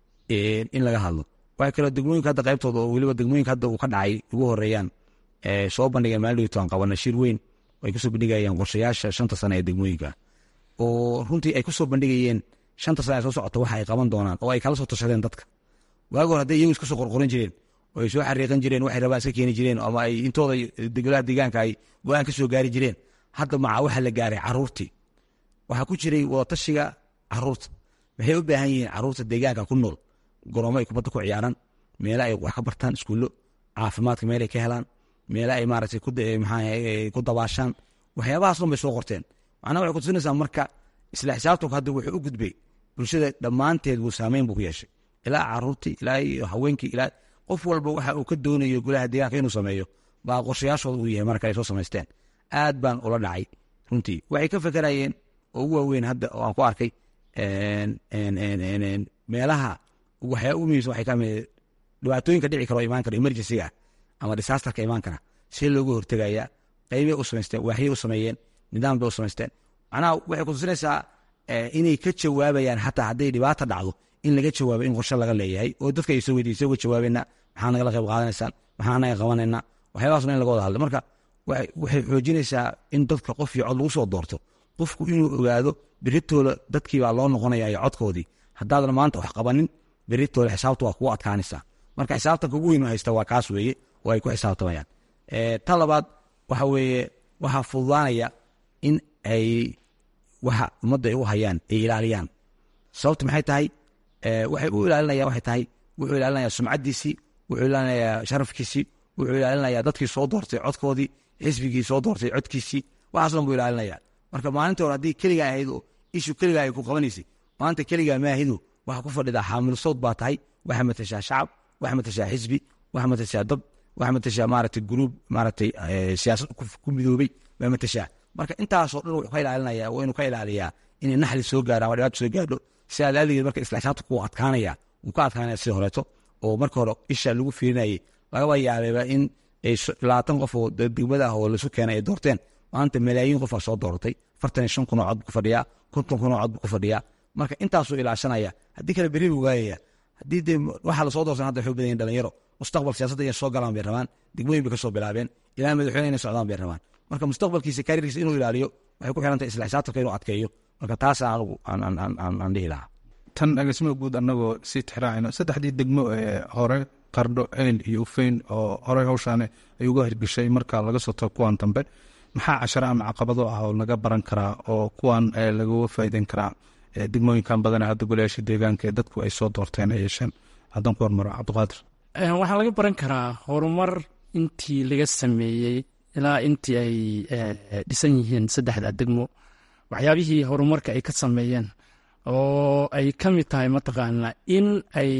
in laga hadlo waxay kaloo degmooyinka hadda qaybtooda oo weliba degmooyinka hadda uu ka dhacay ugu horeeyaan soo bandhigeen maalin dhoweytu aan qabana shir weyn ay kusoo bandhigayaan qorshayaasha shanta sane ee degmooyinka oo runtii ay kusoo bandhigayeen shanta sane ee soo socota waxa ay qaban doonaan oo ay kala soo tashadeen dadka waagi hore hadday iyagu iska soo qorqoran jireen oo ay soo xariiqan jireen waxay rabaan iska keeni jireen ama ay intooda degolaha deegaanka ay go-aan ka soo gaari jireen hadda maca waxa la gaaray caruurtii waxaa ku jiray wadatashiga caruurta maxay u baahan yihiin caruurta deegaanka ku nool goroomo ay kubadda ku ciyaaraan meela ay wax ka bartaan iskuullo caafimaadka meel ay ka helaan meela ay maaragtay ku dabaashaan waxyaabahaas dhan bay soo qorteen macnaha waxay kutusinaysaa marka isla xisaabtanku hadda wuxuu u gudbay bulshada dhammaanteed buu saameyn buu ku yeeshay ilaa caruurtii ilaa iyo haweenkii ilaa qof walba waxa uu ka doonayo golaha deegaanka inuu sameeyo baa qorshayaashooda uu yahay marka ay soo samaysteen aad baan ula dhacay runtii waxay ka fekerayeen oo ugu waaweyn hadda oo aan ku arkay meelaha waxyaa ugu muhiimsan waxay kamid dhibaatooyinka dhici karo imaan kara emergencyga ama disaasterka imaan kara see looga hortegaya qaybay u samaysteen waaxyay u sameeyeen nidaam bay u samaysteen macnaha waxay kutusinaysaa inay ka jawaabayaan xataa hadday dhibaata dhacdo in laga jawaabo in qorshe laga leeyahay oo dadka ay soo weydiisay uga jawaabayna maxaa nagala qayb qaadanaysaan maxaa naga qabanayna waxyaabahaasna in laga wada hadlo marka waxay xoojinaysaa in dadka qof iyo cod lagu soo doorto qofku inuu ogaado beritooda dadkii baa loo noqonaya iyo codkoodii haddaadan maanta wax qabanin beritooda xisaabta waa kugu adkaanaysaa marka xisaabtanka ugu weyn haysta waa kaas weeye oo ay ku xisaabtamayaan ta labaad waxa weeye waxaa fududaanaya in ay waxa ummadda ay u hayaan ay ilaaliyaan sababta maxay tahay waxay u ilaalinayaan waxay tahay wuxuu ilaalinayaa sumcaddiisii wuxuu ilaalinayaa sharafkiisii wuxuu ilaalinayaa dadkii soo doortay codkoodii xisbigii soo doortay codkiisii waxaas dhan buu ilaalinaya marka maalinta hore haddii keligaa ahayd oo ishu keligaa ay ku qabanaysay maanta keligaa maahidu waxaa ku fadhidaa xaamil sawd baa tahay waxaa matashaa shacab waxaa matashaa xisbi waxaa matashaa dad waxaa matashaa maaragtay gruub maaragtay siyaasad ku midoobay baa matashaa marka intaasoo dhan wuxuu ka ilaalinaya waa inuu ka ilaaliyaa inay naxli soo gaaraan waa dhibaato soo gaadho sidaa laaligeed marka isla xisaabta ku adkaanaya wuu ka adkaanaya sida horeeto oo marka hore isha lagu fiirinayay lagaba yaabeeba in labaatan qof oo degmada ah oo lasu keenay ay doorteen maanta malaayiin qof aa soo dooratay afartan iyo shan kun oo cod buu ku fadhiyaa konton kun oo cod buu ku fadhiyaa marka intaasuu ilaashanaya haddii kale berri buu waayaya haddii dee waxaa lasoo doorsan hadda waxay u badan yihin dhalinyaro mustaqbal siyaasadda inay soo galaan bay rabaan degmooyin bay ka soo bilaabeen ilaa madaxweyne inay socdaan bay rabaan marka mustaqbalkiisa kariirkiisa inuu ilaaliyo waxay ku xirantahay isla xisaabtanka inuu adkeeyo marka taasa anigu aan dhihi lahaa tan agaasimaha guud annagoo sii tixraacayno saddexdii degmo ee hore qardho eyl iyo ufeyn oo horey hawshaani ay uga hirgeshay marka laga soo tago kuwan dambe maxaa casharo ama caqabado ah oo laga baran karaa oo kuwan lagaga faa'iideyn karaa degmooyinkan badan hadda golayaasha deegaanka ee dadku ay soo doorteen ay yeesheen haddaan ku hormaro cabdiqaadir waxaa laga baran karaa horumar intii laga sameeyey ilaa intii ay dhisan yihiin saddexda degmo waxyaabihii horumarka ay ka sameeyeen oo ay ka mid tahay mataqaanaa in ay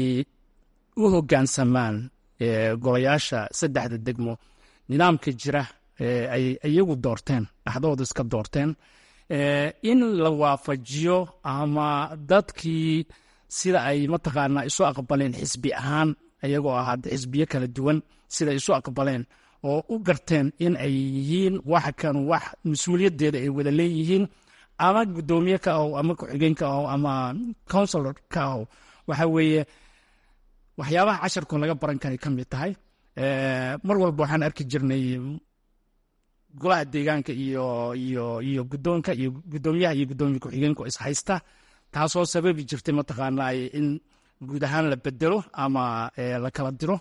u hoggaansamaan golayaasha saddexda degmo nidaamka jira ay iyagu doorteen dhaxdooda iska doorteen in la waafajiyo ama dadkii sida ay mataqaanaa isu aqbaleen xisbi ahaan iyagoo ah xisbiyo kala duwan sida isu aqbaleen oo u garteen in ay yihiin wax kan wax mas-uuliyaddeeda ay wada leeyihiin ama guddoomiye ka aho ama ku-xigeen ka aho ama counsilor ka aho waxa weeye waxyaabaha casharkoo laga baran karay ka mid tahay mar walba waxaan arki jirnay golaha deegaanka iyo iyo iyo guddoonka iyo guddoomiyaha iyo guddoomiye ku-xigeenku is haysta taasoo sababi jirtay mataqaanaa in guud ahaan la bedelo ama la kala diro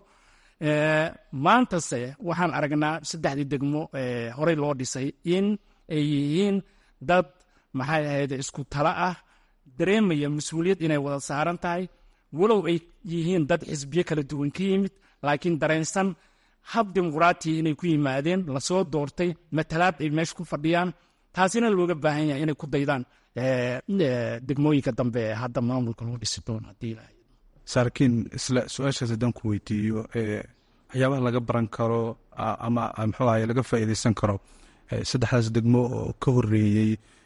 maantase waxaan aragnaa saddexdii degmo horey loo dhisay in ay yihiin dad maxay ahayd isku tala ah dareemaya mas-uuliyad inay wada saaran tahay walow ay yihiin dad xisbiyo kala duwan ka yimid laakiin dareensan hab dimuqraatiya inay ku yimaadeen lasoo doortay matalaad ay meesha ku fadhiyaan taasina looga baahan yahay inay ku daydaan degmooyinka dambe ee hadda maamulka loo dhisi doono haddii ilahay saarkiin isla su-aashaas haddaan ku weydiiyo waxyaabaha laga baran karo ama muxuu ahay laga faa'iideysan karo saddexdaas degmo oo ka horeeyey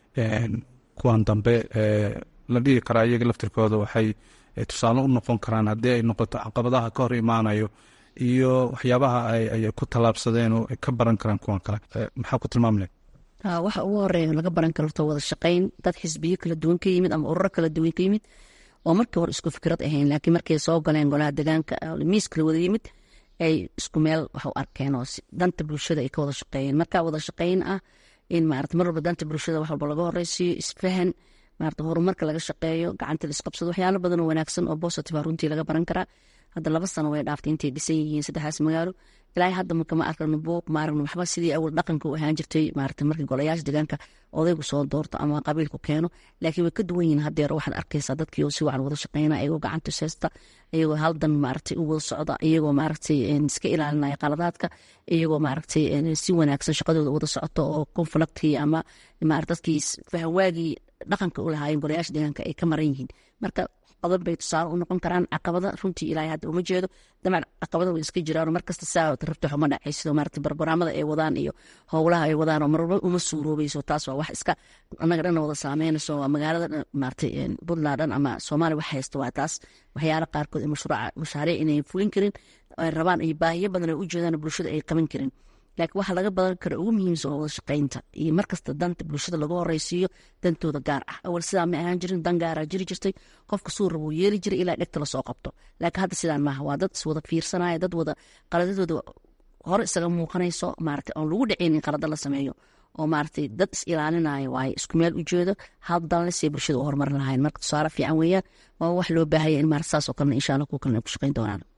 kuwan dambe la dhihi karaa iyaga laftirkooda waxay tusaale u noqon karaan haddii ay noqoto caqabadaha ka hor imaanayo iyo waxyaabaha ay ku tallaabsadeen oo ay ka baran karaan kuwan kale maxaa ku tilmaam leh waxa ugu horeeya laga baran karto wada shaqayn dad xisbiyo kala duwan ka yimid ama ururo kala duwan ka yimid oo markii hore isku fikrad ahayn laakiin markay soo galeen golaha deegaanka miis kala wada yimid ay isku meel wax u arkeen oo danta bulshada ay ka wada shaqeeyeen marka wada shaqayn ah in maarata mar walba danta bulshada wax walba laga horeysiiyo isfahan maarata horumarka laga shaqeeyo gacanta laisqabsado waxyaalo badan oo wanaagsan oo positive runtii laga baran karaa hadda laba sano way dhaaftay intay dhisan yihiin saddexdaas magaalo ilaahay hadda marka ma arkano buuq ma aragno waxba sidii awal dhaqanka u ahaan jirtay maarata markii golayaasha deegaanka odaygu soo doorto ama qabiilku keeno laakiin way ka duwan yihiin haddeer waxaad arkaysaa dadkii oo si wacan wada shaqeyna iyagoo gacanta seesta iyagoo haldan maaragtay u wada socda iyagoo maaragtay iska ilaalinaya qaladaadka iyagoo maaragtay si wanaagsan shaqadooda wada socoto oo conflictkii ama maarata dadkii fahawaagii dhaqanka u lahaayeen golayaasha deegaanka ay ka maran yihiin marka qodob bay tusaale u noqon karaan caqabada runtii ilaahay hadda uma jeedo dabcan caqabada way iska jiraan markasta saa rabta xuma dhacay sidoo maarata barnaamada ay wadaan iyo howlaha ay wadaan oo marwalba uma suuroobayso taas waa wax iska annaga dhan wada saameynayso waa magaalada maarata puntland dhan ama soomaaliya wax haysta waa taas waxyaala qaarkood ee mashruuca mashaariic inay fulin karin ay rabaan iyo baahiyo badan ay u jeedaan bulshada ay qaban karin laakiin waxaa laga badan kara ugu muhiimsan oo wada shaqaynta iyo markasta danta bulshada lagu horeysiiyo dantooda gaar ah awal sidaa ma ahaan jirin dan gaaraa jiri jirtay qofka suu rabuu yeeli jiray ilaa dhegta lasoo qabto laakiin hadda sidaan maaha waa dad iswada fiirsanaya dad wada qaladadooda hore isaga muuqanayso maarata oon lagu dhaceynin qalada la sameeyo oo maaratay dad is ilaalinaya waaye isku meel ujeedo hal danle siay bulshada u horumarin lahayn marka tusaale fiican weeyaan waa wax loo baahaya in maarata saas oo kalena insha allah kuwa kalena ay ku shaqayn doonaan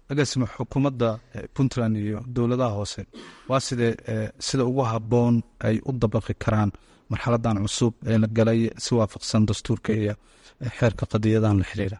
agaasima xukuumadda puntland iyo dowladaha hoose waa sidee sida ugu habboon ay u dabaqi karaan marxaladan cusub ee la galay si waafaqsan dastuurka iyo xeerka qadiyadahan la xiriira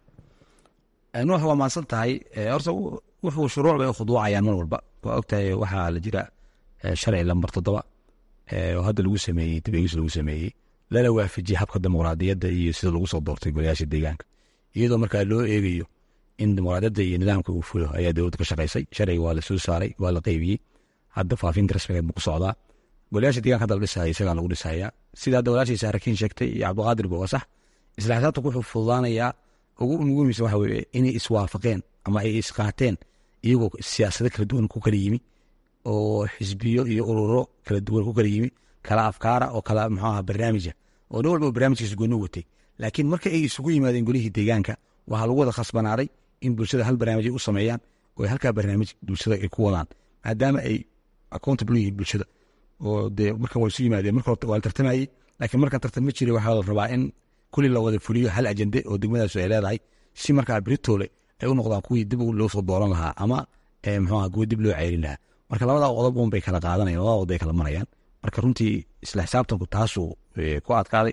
nuux waa maadsan tahay horta wuxuu shuruuc bay u khuduucayaan mar walba waa ogtahay waxaa la jira sharci lambar toddoba oo hadda lagu sameeyey dabeegis lagu sameeyey lala waafajiyey habka dimuqraadiyadda iyo sida lagu soo doortay golayaasha deegaanka iyadoo markaa loo eegayo in dimuqraadiyadda iyo nidaamka uu fulo ayaa dowladda ka shaqaysay sharciga waa la soo saaray waa la qeybiyey hadda faafinta rasmigeed buu ku socdaa golayaasha deeganka hadda la dhisaya isagaa lagu dhisayaa sida hadda walaashiisa harakiin sheegtay iyo cabdiqaadir ba waa sax isla xisaabtanku wuxuu fududaanayaa ugu muhiimsan waxa weye inay iswaafaqeen ama ay isqaateen iyagoo siyaasado kala duwan ku kala yimi oo xisbiyo iyo ururo kala duwan ku kala yimi kala afkaara oo kala muxuu aha barnaamija oo nin walba barnaamijkiisa gooni watay laakiin marka ay isugu yimaadeen golihii deegaanka waxaa lagu wada khasbanaaday in bulshada hal barnaamij ay u sameeyaan oo halkaa barnaamij bulshada ay ku wadaan maadaama ay accountable yihiin bulshada oo dee markan waa isu yimaadeen marka horta waa la tartamayey laakiin markan tartam ma jiray waxaa la rabaa in kulli la wada fuliyo hal ajende oo degmadaasu ay leedahay si markaa beritoole ay u noqdaan kuwii dib loo soo dooran lahaa ama muxuu aha kuwa dib loo ceyrin lahaa marka labada qodob un bay kala qaadanayan labada qodob bay kala marayaan marka runtii isla xisaabtanku taasuu ku adkaaday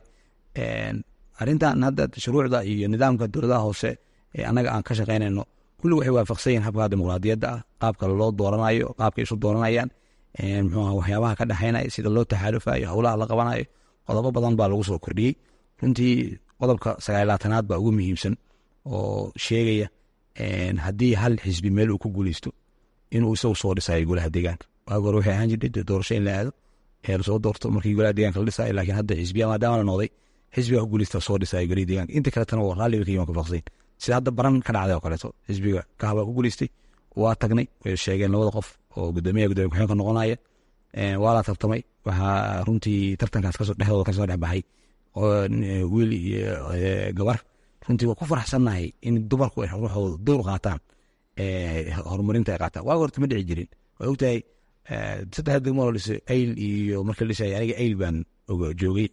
arrintan hadda shuruucda iyo nidaamka dowladaha hoose ee annaga aan ka shaqaynayno kulli waxay waafaqsan yihin habka dimuqraadiyadda ah qaabka loo dooranayo qaabka isu dooranayaan muxuu aha waxyaabaha ka dhexaynaya sida loo taxaalufayo howlaha la qabanayo qodobo badan baa lagu soo kordhiyey runtii qodobka sagaalaatanaad baa ugu muhiimsan oo sheegaya haddii hal xisbi meel uu ku guuleysto inuu isagu soo dhisayo golaha deegaanka waagi hore waxay ahaan jirtay doorasho in la aado ee lasoo doorto markii golaha deegaanka la dhisayo laakiin hadda xisbiya maadaama la noqday xisbiga ku guuleysta soo dhisayo golaha deegaanka inta kaletana waa raalli ka yiman ka faqsayn sida hadda baran ka dhacday oo kaleeto xisbiga kahaba ku guuleystay waa tagnay way sheegeen labada qof oo gudoomiyaha gudoomiya ku-xigeenka noqonaya waa la tartamay waxaa runtii tartankaas kasoo dhexdooda kasoo dhex baxay wiil iyo gabar runtii waa ku faraxsannahay in dumarku ay ruuxooda dowr qaataan horumarinta ay qaataan waaga horta ma dhici jirin waa ogtahay saddex degmo loo dhisay ayl iyo marka la dhisay aniga ayl baan joogay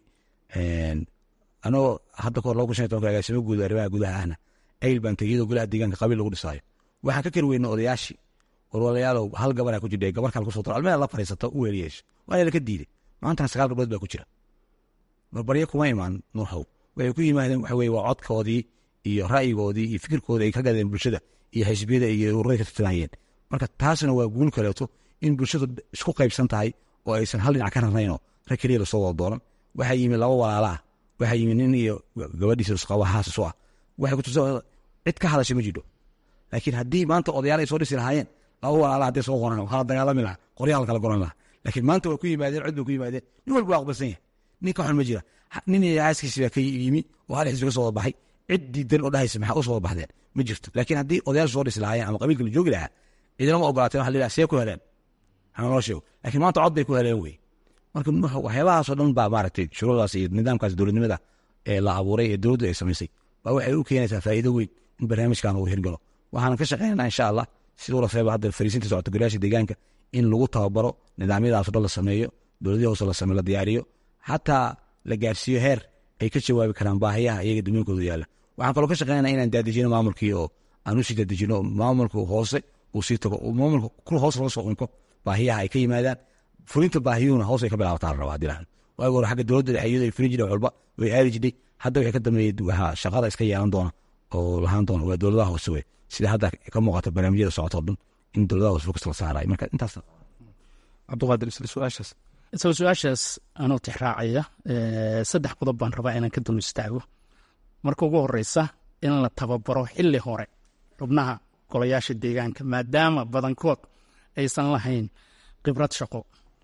anagoo hadda kahor laba kun shan iyo tobanka agaasimo guud arrimaha gudaha ahna ayl baan tegey iyadoo golaha deegaanka qabiil lagu dhisaayo waxaan ka kari weyna odayaashii warwalayaalow hal gabaraa ku jidha gabar kale kusoo daro almeeda la fariisato u weeliyeesho waana laka diiday maantana sagaal gabdhood baa ku jira barbaryo kuma imaan nuuxow waxay ku yimaadeen waxa weye waa codkoodii iyo ra'yigoodii iyo fikirkoodii ay ka gadeen bulshada iyo xisbiyada iyo ururay ka tartamayeen marka taasna waa guul kaleeto in bulshadu isku qaybsan tahay oo aysan hal dhinac ka rarnaynoo rag keliya lasoo wada dooran waxaa yimi laba walaala ah waxaa yimi nin iyo gabadhiisa isqaba haasas u ah waxay kutusa cid ka hadasha ma jidho laakiin haddii maanta odayaal ay soo dhisi lahaayeen laba walaala hadday soo qoran waxaa la dagaalami lahaa qoryaal kala goran lahaa laakiin maanta way ku yimaadeen cid bay ku yimaadeen nin walba waa aqbalsan yahay nin ka xun ma jira nin iyo aaskiisi baa ka yimi oo hal xisbi ka soo wada baxay cid diidan oo dhahaysa maxaa u soo wada baxdeen ma jirto laakiin haddii odayaashu soo dhisi lahaayeen ama qabiilka la joogi lahaa cidinama ogolaateen waxa la yidhaha see ku heleen hana noo sheego laakiin maanta cod bay ku heleen wey marka waxyaabahaasoo dhan baa maaragtay shuruucdaas iyo nidaamkaas dowladnimada ee la abuuray ee dowladdu ay samaysay baa waxay u keenaysaa faa'iido weyn in barnaamijkan uu hirgalo waxaanan ka shaqeynana insha allah siduu laseeba hadda fariisinta socota golayaasha deegaanka in lagu tababaro nidaamyadaasoo dhan la sameeyo dowladihii hoose la sameyo la diyaariyo xataa la gaarsiiyo heer ay ka jawaabi karaan baahiyaha iyaga dumooyinkooda yaalla waxaan kaloo ka shaqeynana inaan daadejino maamulkii oo aan usii daadejino maamulka hoose uu sii tago maamulka kul hoos laga soo qunko baahiyaha ay ka yimaadaan fulinta baahiyuhuna hoos ay ka bilaabataa la rabaa dilaan waagi hore xagga dowladda dhexe iyadoo ay fulin jireen walba way aadi jirtay hadda waxay ka dambeeyey waxaa shaqada iska yeelan doona oo lahaan doona waa dowladaha hoose wey sida hadda ka muuqata barnaamijyada socota o dhan in dowladaha hoose fokus la saarayo marka intaas cabdiqaadir isla su-aashaas isla su-aashaas anoo tixraacaya saddex qodob baan rabaa inaan ka dul istaago marka ugu horeysa in la tababaro xili hore xubnaha golayaasha deegaanka maadaama badankood aysan lahayn khibrad shaqo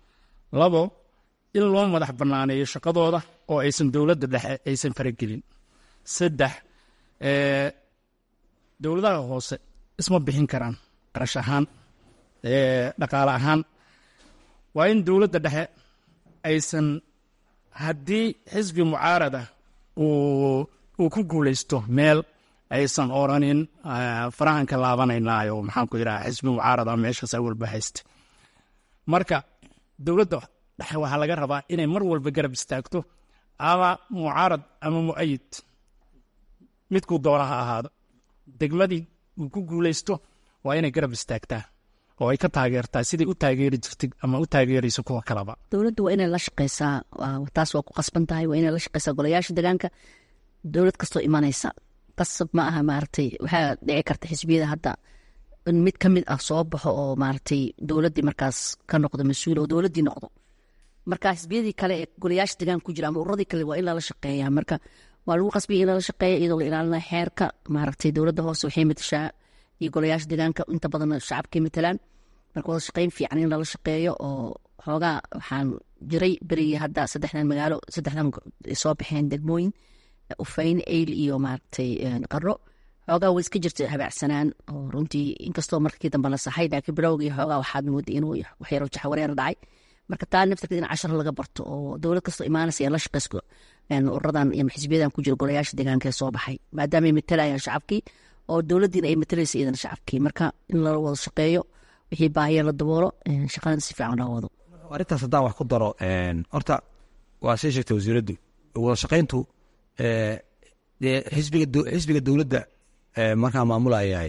labo in loo madax banaaneeyo shaqadooda oo aysan dowladda dhexe aysan faragelin saddex dowladaha hoose isma bixin karaan qarash ahaan dhaqaale ahaan waa in dowladda dhexe aysan haddii xisbi mucaarada uu ku guuleysto meel aysan oranin farahan ka laabanaynayo maxaan ku yidhaha xisbi mucaarada meeshaas awalba haysta marka dowladda dhexe waxaa laga rabaa inay mar walba garab istaagto ama mucaarad ama mu'ayid midkuu doona ha ahaado degmadii uu ku guuleysto waa inay garab istaagtaa oo ay ka taageertaa siday u taageeri jirtay ama u taageerayso kuwa kaleba dowladda waa inay la shaqeysaa taas waa ku qasban tahay waa inay la shaqeysaa golayaasha deegaanka dowlad kastoo imanaysa qasab ma aha maaragtay waxaa dhici karta xisbiyada hadda in mid ka mid ah soo baxo oo maaragtay dowladdii markaas ka noqdo mas-uul oo dowladdii noqdo marka xisbiyadii kale ee golayaasha deegaanka ku jira ama ururadii kale waa in lala shaqeeya marka waa lagu qasbaya in lala shaqeeya iyadoo la ilaalinaya xeerka maaragtay dowladda hoose waxay matashaa iyo golayaasha deegaanka inta badan shacabkay matalaan marka wada shaqeyn fiican in lala shaqeeyo oo xoogaa waxaan jiray berigii hadda saddexdan magaalo saddexdan soo baxeen degmooyin ufayn eyl iyo maaragtay qaro xoogaa way iska jirta habaacsanaan oo runtii inkastoo markii dambe la saxay laakiin bilowgii xoogaa waxaad mooday inuu waxyaro jaxwareer dhacay marka taa naftarkeed in cashar laga barto oo dowlad kastoo imaanaysa ee la shaqeysko ururadan iyo xisbiyadan ku jira golayaasha deegaanka ee soo baxay maadaama ay matalayaan shacabkii oo dowladdiina ay matalaysa iyadana shacabkii marka in lala wada shaqeeyo wixii baahiya la daboolo shaqadan si fiican loo wado arrintaas haddaan wax ku daro horta waa sii sheegtay wasiiraddu wada shaqayntu xisbiga xisbiga dowladda markaa maamulayahay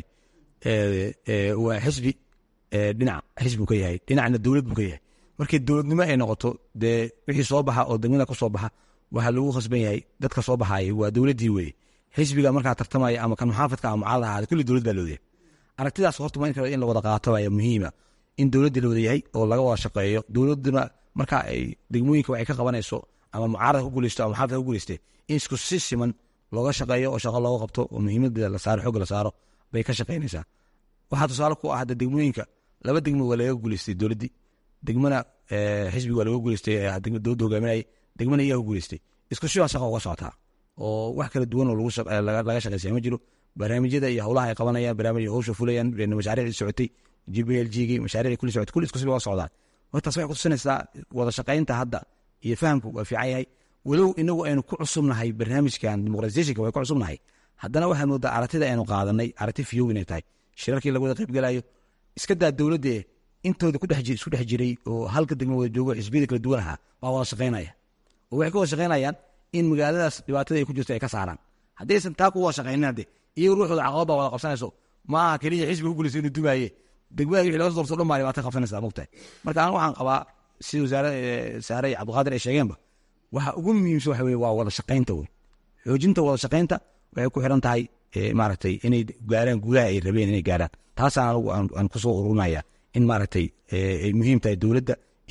waa xisbi dhinac xisbi ka yahay dhinacna dowlad buu ka yahay markii dowladnimo ay noqoto dee wixii soo baxa oo degmada ka soo baxa waxaa lagu khasban yahay dadka soo baxaaya waa dowladdii weye xisbiga markaa tartamaya ama kan muxaafadka ama mucaarad ahaada kulli dowlad baa loodayahay aragtidaas horta ma in la wada qaato ayaa muhiima in dowladdii la wada yahay oo laga wada shaqeeyo dowladduna marka ay degmooyinka waxay ka qabanayso ama mucaarad ku guuleysto ama muxaafad ku guuleyste in isku si siman looga shaqeeyo oo shaqo looga qabto oo muhiimadeeda la saaro xooga la saaro bay ka shaqeynaysaa waxaa tusaale ku ah hadda degmooyinka laba degmo waa laga guuleystay dowladdii degmana xisbiga waa laga guuleystay dowladda hogaaminayay degmana iyaa ku guuleystay isku sidaa shaqa uga socotaa oo wax kala duwan oo laga shaqeysaya ma jiro barnaamijyada iyo howlaha ay qabanayaan barnaamij howsha fulayaan mashaariicdii socotay g b l g gii mashaariicdii kulli socotay kulli isku siba uga socdaan hortaas waxay kutusinaysaa wada shaqaynta hadda iyo fahamku waa fiican yahay walow inagu aynu ku cusubnahay barnaamijkan dimuqratisationka way ku cusubnahay haddana waxaa moodaa aragtida aynu qaadanay aragti fiyow inay tahay shirarkii laga wada qaybgalayo iska daa dowladde intooda isku dhex jiray oo halka degmo wada joogo xisbiyada kala duwan ahaa baa wada shaqaynaya oo waxay ka wada shaqaynayaan in magaaladaas dhibaatada ay ku jirto ay ka saaraan haddaysan taa ku wada shaqaynin hadde iyago ruuxooda caqabad baa wada qabsanayso ma aha keliya xisbiga ku guulaysa inuu dumaaye degmada wixii laga soo doorto dhan baa dhibaato qabsanaysaa mogtahay marka anigu waxaan qabaa sida wasaare saare iyo cabdiqaadir ay sheegeenba waxa ugu muhiimsan waxa weye waa wada shaqaynta wey xoojinta wada shaqaynta waxay ku xiran tahay maaragtay inay gaaraan guulaha ay rabeen inay gaaraan taasaan anigu aan kusoo ururnaya in maaragtay ay muhiim tahay dowladda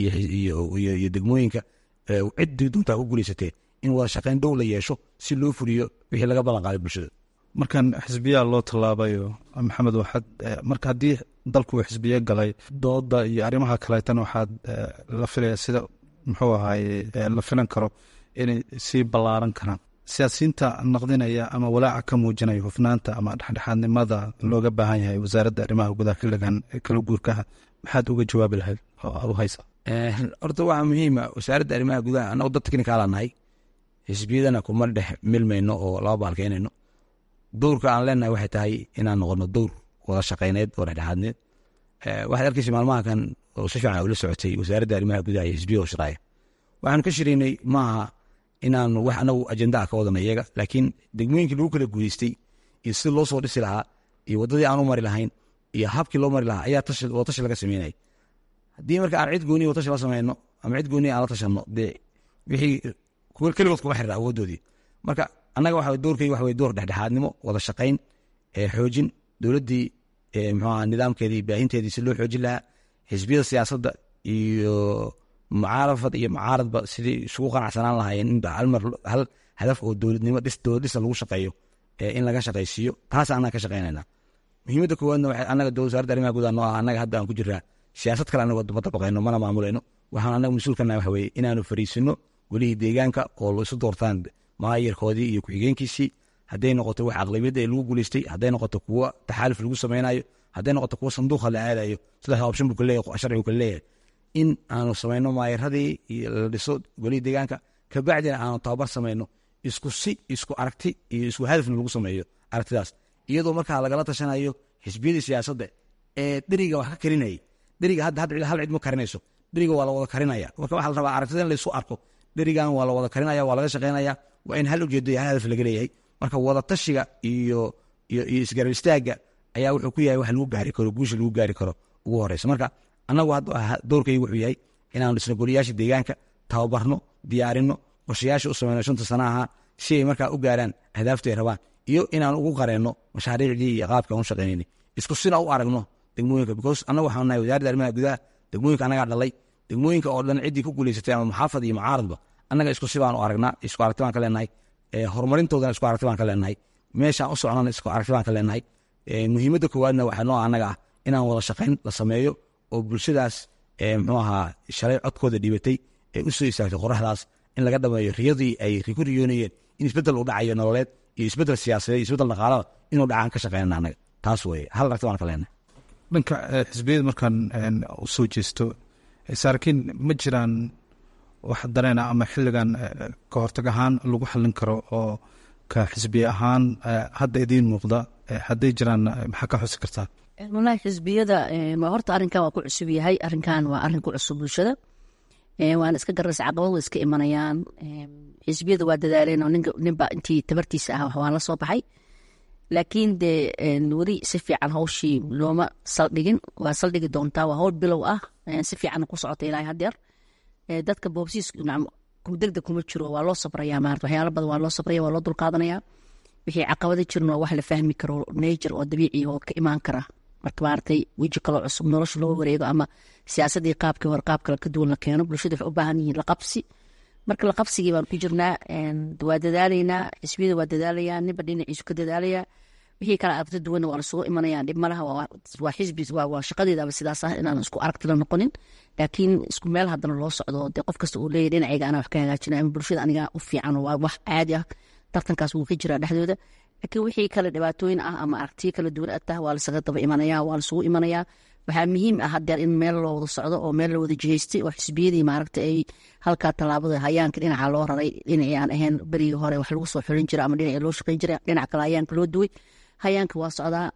iyo degmooyinka ciddii doontaa ku guulaysatee in wada shaqayn dhow la yeesho si loo fuliyo wixii laga ballan qaaday bulshada markan xisbiyaa loo tallaabayo maxamed waxaad marka haddii dalku uu xisbiye galay dooda iyo arrimaha kaleetan waxaad la filaya sida muxuu ahaye la filan karo inay sii ballaaran karaan siyaasiyiinta naqdinaya ama walaaca ka muujinaya hufnaanta ama dhexdhexaadnimada looga baahan yahay wasaaradda arrimaha gudaha xilligan kala guurkaha maxaad uga jawaabi lahayd oo aad u haysa horta waxaa muhiima wasaaradda arrimaha gudaha annagu dad teknikaala nahay xisbiyadana kuma dhex milmayno oo laba baalkeynayno dowrka aan leenahay waxay tahay inaan noqono dowr wada shaqeyneed oo dhexdhexaadneed waxaad arkeysa maalmaha kan oo si fiican ula socotay wasaaradda arrimaha gudaha iyo xisbiya oo shiraaya waxaanu ka shiraynay maaha inaanu wax anagu ajendaa ka wadana iyaga laakiin degmooyinkii lagu kala guuleystay iyo sida loo soo dhisi lahaa iyo waddadii aan u mari lahayn iyo habkii loo mari lahaa ayaa watashi laga sameynaya haddii marka aan cid gooniya watashi la sameyno ama cid gooniya aan la tashanno dee wixii keligood kuma xirira awooddoodii marka annaga waxa doorkayga waxa weye door dhexdhexaadnimo wada shaqayn xoojin dowladdii muxuaha nidaamkeedii baahinteedii si loo xoojin lahaa xisbiyada siyaasadda iyo mucaarafad iyo mucaaradba sidii isugu qanacsanaan lahaayeen in halmar hal hadaf oo dowladnimo dhis dowlad dhisa lagu shaqeeyo in laga shaqaysiiyo taas annaga ka shaqeynayna muhiimadda koowaadna waxay annaga wasaaradda arrimaha gudaha noo ah annaga hadda aan ku jiraa siyaasad kale anaga ma dabaqayno mana maamulayno waxaan annaga mas-uul ka nahay waxa weeye inaanu fariisino welihii deegaanka oo isu doortaan maayarkoodii iyo ku-xigeenkiisii hadday noqoto wax aqlabiyadda ee lagu guuleystay hadday noqoto kuwo taxaaluf lagu sameynayo hadday noqoto kuwo sanduuqa la aadayo saddex option buu kaleeyahay sharcigu kale leeyahay in aanu samayno maayaradii iyo la dhiso golihii deegaanka kabacdina aanu tababar samayno isku si isku aragti iyo isku hadafna lagu sameeyo aragtidaas iyadoo markaa lagala tashanayo xisbiyadii siyaasadda ee dheriga wax ka karinayay dheriga hadda hadda hal cid ma karinayso dheriga waa la wada karinaya marka waxaa la rabaa aragtida in laysu arko dherigan waa la wada karinaya waa laga shaqeynaya waa in hal ujeedo iyo hal hadaf laga leeyahay marka wada tashiga iyo iyo iyo isgarab istaagga ayaa wuxuu ku yahay wax lagu gaari karo guusha lagu gaari karo ugu horeysa marka annagu doorkayga wuxuu yahay inaanu dhisno goliyaasha deegaanka tababarno diyaarino qorshayaasha u sameyno shanta sana ahaa si ay markaa u gaaraan ahdaafta ay rabaan iyo inaan ugu qareenno mashaariicdii iyo qaabka aan u shaqeynayna isku sina u aragno degmooyinka because annagu waxaan nahay wasaaradda arrimaha gudaha degmooyinka annagaa dhalay degmooyinka oo dhan ciddii ku guuleysatay ama muxaafad iyo mucaaradba annaga isku si baan u aragnaa isku aragti baan ka leenahay horumarintoodana isku aragti baan ka leenahay meeshaan u socnana isku aragti baan ka leenahay muhiimadda koowaadna waxaa noo annaga ah inaan wada shaqayn la sameeyo oo bulshadaas muxuu ahaa shalay codkooda dhibatay ee u soo istaagtay qoraxdaas in laga dhameeyo riyadii ay ku riyoonayeen in isbeddel uu dhacayo nololeed iyo isbeddel siyaasadeed iyo isbeddel dhaqaalada inuu dhacaan ka shaqeynana annaga taas weye hal aragti baan ka leenahay dhanka xisbiyada markaan u soo jeesto saarkiin ma jiraan wax dareena ama xilligan ka hortag ahaan lagu xallin karo oo ka xisbiye ahaan hadda idiin muuqda hadday jiraan maxaa ka xusi kartaa walahi xisbiyada horta arrinkan waa ku cusub yahay arrinkan waa arrin ku cusub bulshada waana iska garaysa caqabad way iska imanayaan xisbiyada waa dadaaleen oo ninba intii tabartiisa ah waa la soo baxay laakiin dee weli si fiican hawshii looma saldhigin waa saldhigi doontaa waa hawl bilow ah si fiican ku socota ilaa hadeer dadka boobsiis degdeg kuma jiro waa loo sabraya maarata waxyaalo badan waa loo sabraya waa loo dulqaadanaya wixii caqabada jirin waa wax la fahmi karo nature oo dabiici oo ka imaan kara marka maaragtay weji kaloo cusub nolosha loo wareego ama siyaasadii qaabkii hore qaab kale ka duwan la keeno bulshada waxay u baahan yihiin laqabsi marka laqabsigii baan ku jirnaa waa dadaalaynaa xisbiyada waa dadaalayaa ninba dhinaciisu ka dadaalaya wixii kale aragti duwanna waa lasugu imanaya dhib malaha waa xisbi waa shaqadeedaba sidaas ah inaan isku aragti la noqonin laakiin isku meel haddana loo socdo dee qof kasta uu leeyahy dhinacayga anaa wax ka hagaajina ama bulshada aniga u fiican waa wax caadi ah tartankaas wuu ka jiraa dhexdooda laakiin wixii kale dhibaatooyin ah ama aragtiyo kala duwan atah waa lasaga daba imanaya waa lasugu imanayaa waxaa muhiim ah hadeer in meel loo wada socdo oo meel la wada jihaystay oo xisbiyadii maaragta ay halkaa tallaabada hayaanka dhinaca loo raray dhinacii aan ahayn berigii hore wax lagu soo xulin jira ama dhinacii loo shaqeyn jiray dhinac kale hayaanka loo duway hayaanka waa socdaa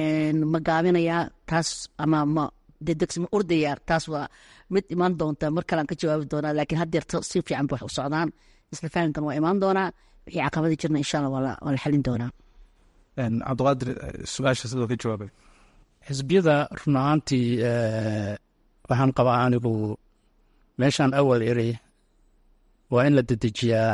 ma gaabinayaa taas ama ma dedegsi ma ordayaa taas waa mid imaan doonta mar kalean ka jawaabi doonaa laakiin hadeer si fiican ba wax u socdaan isla fahamkan waa imaan doonaa wixii caqabada jirna insha allah waa la xalin doonaa cabdiqaadir su-aasha sidoo ka jawaabay xisbiyada run ahaantii waxaan qabaa anigu meeshaan awal eri waa in la dedejiyaa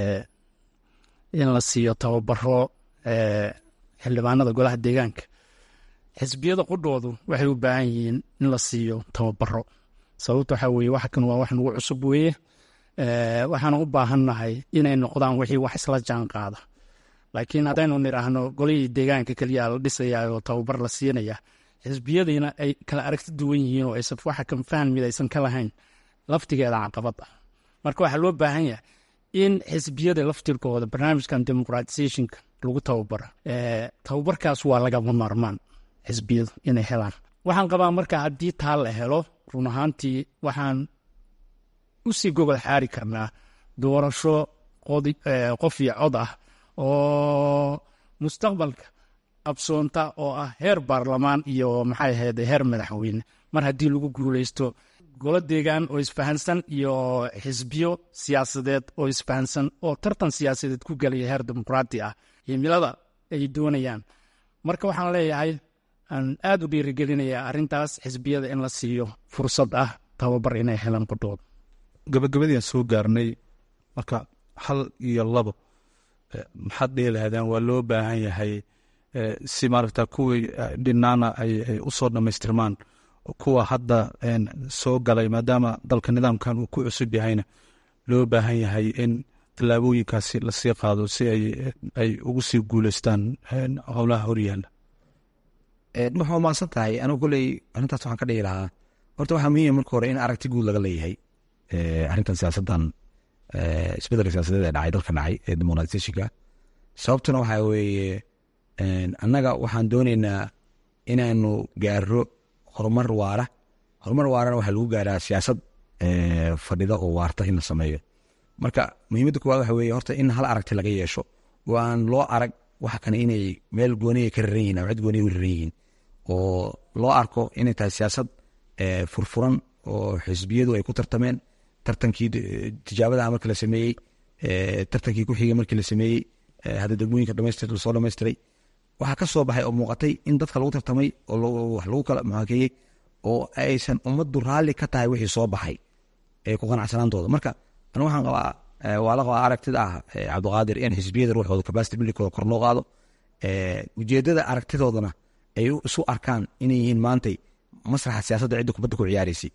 in la siiyo tababaro xildhibaanada golaha deegaanka xisbiyada qudhoodu waxay u baahan yihiin in la siiyo tababaro sababta waxaa weye wax kan waa wax nagu cusub weeye waxaana u baahannahay inay noqdaan wixii wax isla jaan qaada laakiin haddaynu nidhaahno golihii deegaanka keliya la dhisayaa oo tababar la siinaya xisbiyadiina ay kala aragti duwan yihiin oo aysan waxa kan fahmid aysan ka lahayn laftigeeda caqabad ah marka waxaa loo baahan yahay in xisbiyada laftirkooda barnaamijkan demuqratisationka lagu tababaro tababarkaas waa lagama maarmaan xisbiyadu inay helaan waxaan qabaa marka haddii taa la helo run ahaantii waxaan usii gogol xaari karnaa doorasho qof iyo cod ah oo mustaqbalka absoonta oo ah heer baarlamaan iyo maxay ahayd heer madaxweyne mar haddii lagu guuleysto golo deegaan oo isfahansan iyo xisbiyo siyaasadeed oo isfahansan oo tartan siyaasadeed ku gelaya heer dimuqraati ah himilada ay doonayaan marka waxaan leeyahay aan aada u dhiirigelinayaa arrintaas xisbiyada in la siiyo fursad ah tababar inay helaan qudhooda gabagabadiiaan soo gaarnay marka hal iyo labo maxaad dhihi lahaydeen waa loo baahan yahay si maaragta kuwii dhinaana ay u soo dhammaystirmaan kuwa hadda soo galay maadaama dalka nidaamkan uu ku cusub yahayna loo baahan yahay in tallaabooyinkaasi lasii qaado si ay ugu sii guuleystaan howlaha horyaalla waxaa maadsan tahay anigu koley arrintaas waxaan ka dhihi lahaa horta waxaa muhiima marka hore in aragti guud laga leeyahay arrintan siyaasaddan isbedelka siyaasadeed ee dhacay dalka dhacay ee demoqratisationka sababtuna waxaa weeye annaga waxaan dooneynaa inaanu gaaro horumar waara horumar waarana waxaa lagu gaaraa siyaasad fadhida oo waarta in la sameeyo marka muhiimadda kuwaad waxa weeye horta in hal aragti laga yeesho oo aan loo arag waxa kane inay meel gooniya ka raran yihin ama cid gooniya u raran yihiin oo loo arko inay tahay siyaasad furfuran oo xisbiyadu ay ku tartameen tartankii tijaabadaha marka la sameeyey tartankii ku xigay markii la sameeyey hadda degmooyinka dhamaystir lasoo dhamaystiray waxaa ka soo baxay oo muuqatay in dadka lagu tartamay oo wax lagu kala muhaakeeyey oo aysan ummaddu raalli ka tahay wixii soo baxay ee ku qanacsanaantooda marka anu waxaan qabaa waa la qabaa aragtida ah cabdiqaadir in xisbiyada ruuxooda capacity buildingkooda kor loo qaado ujeedada aragtidoodana ay isu arkaan inay yihiin maantay masraxa siyaasadda cidda kubadda ku ciyaaraysay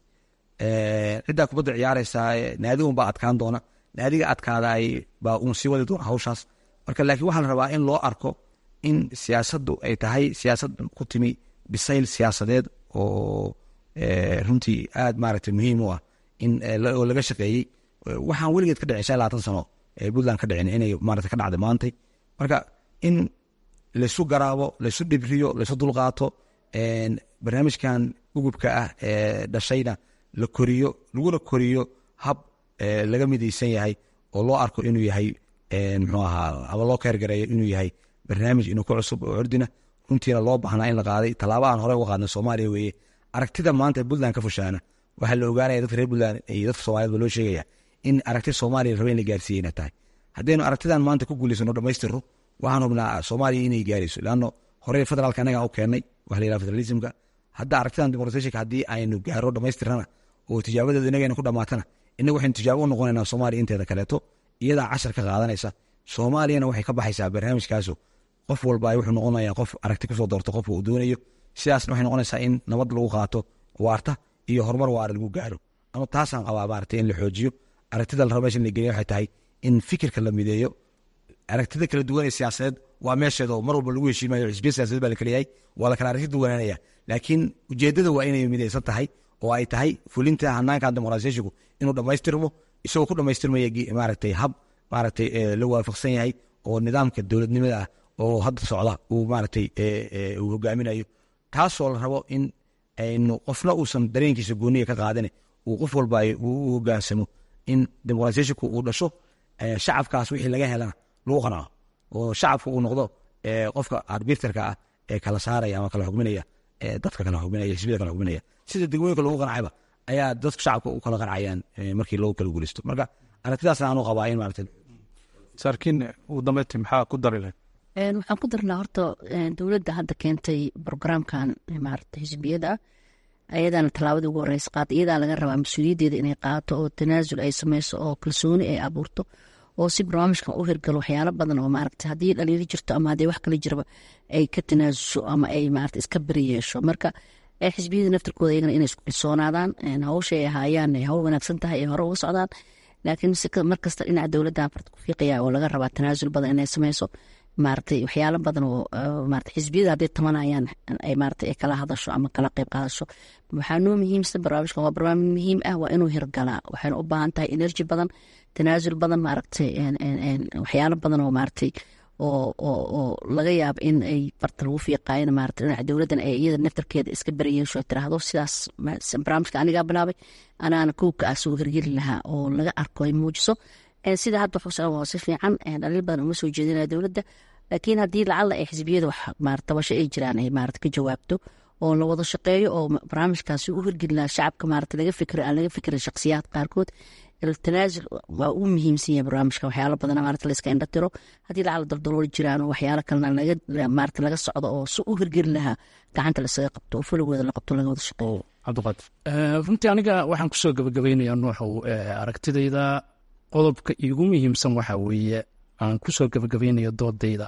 ciddaa kubadda ciyaaraysa naadi un baa adkaan doona naadiga adkaadaay baa uun sii wadi doona hawshaas marka laakiin waxaa la rabaa in loo arko in siyaasaddu ay tahay siyaasad ku timi bisayl siyaasadeed oo runtii aad maaragtay muhiim u ah in oo laga shaqeeyey waxaan weligeed ka dhicin shan labaatan sano ee puntland ka dhicin inay maarata ka dhacday maantay marka in laysu garaabo laysu dhibriyo laysu dulqaato barnaamijkan gugubka ah ee dhashayna la koriyo laguna koriyo hab laga midaysan yahay oo loo arko inuu yahay muxuu ahaa ama loo keergareeyo inuu yahay barnaamij inuu ku cusub oo cordina runtiina loo baahnaa in la qaaday tallaaba aan hore uga qaadnay soomaaliya weeye aragtida maanta puntland ka fushaana waxaa la ogaanaya dadka reer puntland iyo dadka soomaaliyed ba loo sheegaya in aragti soomaaliya raba in la gaarsiiyeyna tahay haddaynu aragtidan maanta ku guulaysano dhamaystirno waxaan hubnaa soomaaliya inay gaarayso leanno hore federaalka annagaa u keennay waxa la yidhaha federalismka hadda aragtidan demoqratationka haddii aynu gaaro dhamaystirnana oo tijaabadeedu inagayna ku dhamaatana innagu waxaynu tijaabo u noqonaynaa soomaaliya inteeda kaleeto iyadaa cashar ka qaadanaysa soomaaliyana waxay ka baxaysaa barnaamijkaasu qof walba wuxuu noqonaya qof aragti kusoo doorto qofka uu doonayo sidaasna waxay noqonaysaa in nabad lagu qaato waarta iyo horumar waara lagu gaaro ama taasaan qabaa maarata in la xoojiyo aragtida la rabo meesha in la geliya waxay tahay in fikirka la mideeyo aragtida kala duwan ee siyaasadeed waa meesheeda oo mar walba lagu heshiimayo xisbiya siyasadeed baa la kaleeyahay waa la kala aragti duwanaanaya laakiin ujeedada waa inay midaysan tahay oo ay tahay fulinta hanaanka dimuqraasiyashigu inuu dhammaystirmo isagoo ku dhammaystirmaya maaragtay hab maaragtay la waafaqsan yahay oo nidaamka dowladnimada ah oo hadda socda uu maaragtay uu hogaaminayo taasoo la rabo in aynu qofna uusan dareenkiisa gooniya ka qaadane uu qof walba u hogaansamo in dimuqraasiyashinku uu dhasho shacabkaas wixii laga helana lagu qanaco oo shacabku uu noqdo qofka arbiterka ah ee kala saaraya ama kala xugminaya dadka kala xugminaya xisbiyada kala xugminaya sida degmooyinka lagu qancayba ayaa dadku shacabka u kala qancayaan markii loogu kala guulaysto marka aragtidaasna aanu qabaa in maarata saarkiin ugu dambeyntii maxaa ku dari lahayd waxaan ku darnaa horta dowladda hadda keentay brograamkan maarata xisbiyada ayadaana tallaabadii ugu horeysa qaata iyadaa laga rabaa mas-uuliyaddeeda inay qaato oo tanaasul ay sameyso oo kalsooni ay abuurto oo si barnaamijkan u hirgalo waxyaalo badan oo maaragta haddii dhaliilo jirto ama haddii wax kale jiraba ay ka tanaasusho ama ay maarata iska beri yeesho marka xisbiyada naftirkooda iyagana inay isku kalsoonaadaan hawsha ay ahaayaan ay hawl wanaagsan tahay ay hore uga socdaan laakiin markasta dhinaca dowladda farta ku fiiqaya oo laga rabaa tanaasul badan inay sameyso maaragtay waxyaalo badan oo maarata xisbiyada hadday tamanayaan ay maarata ay kala hadasho ama kala qeyb qaadasho waxaa noo muhiimsan barnaamijkan waa barnaamij muhiim ah waa inuu hirgalaa waxayna u baahan tahay energy badan tanaasul badan maaragtay waxyaalo badan oo maaragtay oo oo oo laga yaabo in ay farta lagu fiiqaayana maarata dhinaca dowladdan ay iyada naftarkeeda iska beriyeesho ay tiraahdo sidaas barnaamijka anigaa bilaabay anaana kowka ah soo hirgeli lahaa oo laga arko ay muujiso sida hadda waxu waa si fiican dhaliil badan uma soo jeedinaya dowladda laakiin haddii lacalla ay xisbiyada wax tabasho ay jiraan ay maarata ka jawaabto oo la wada shaqeeyo oo barnaamijkaasi u hirgeli lahaa shacabka maarata laga fikiro aan laga fikirin shakhsiyaad qaarkood tanaasul waa u muhiimsan yahay barnaamijka waxyaalo badan maarata layska indha tiro haddii lacalla daldalool jiraan oo waxyaalo kalena laga maarata laga socdo oo si u hirgeli lahaa gacanta lasaga qabto oo fulowooda la qabto laga wada shaqeeyo cabdiqaadir runtii aniga waxaan kusoo gabagabaynayaa nuuxow aragtidayda qodobka iigu muhiimsan waxaa weeye aan kusoo gabagabaynayo doodayda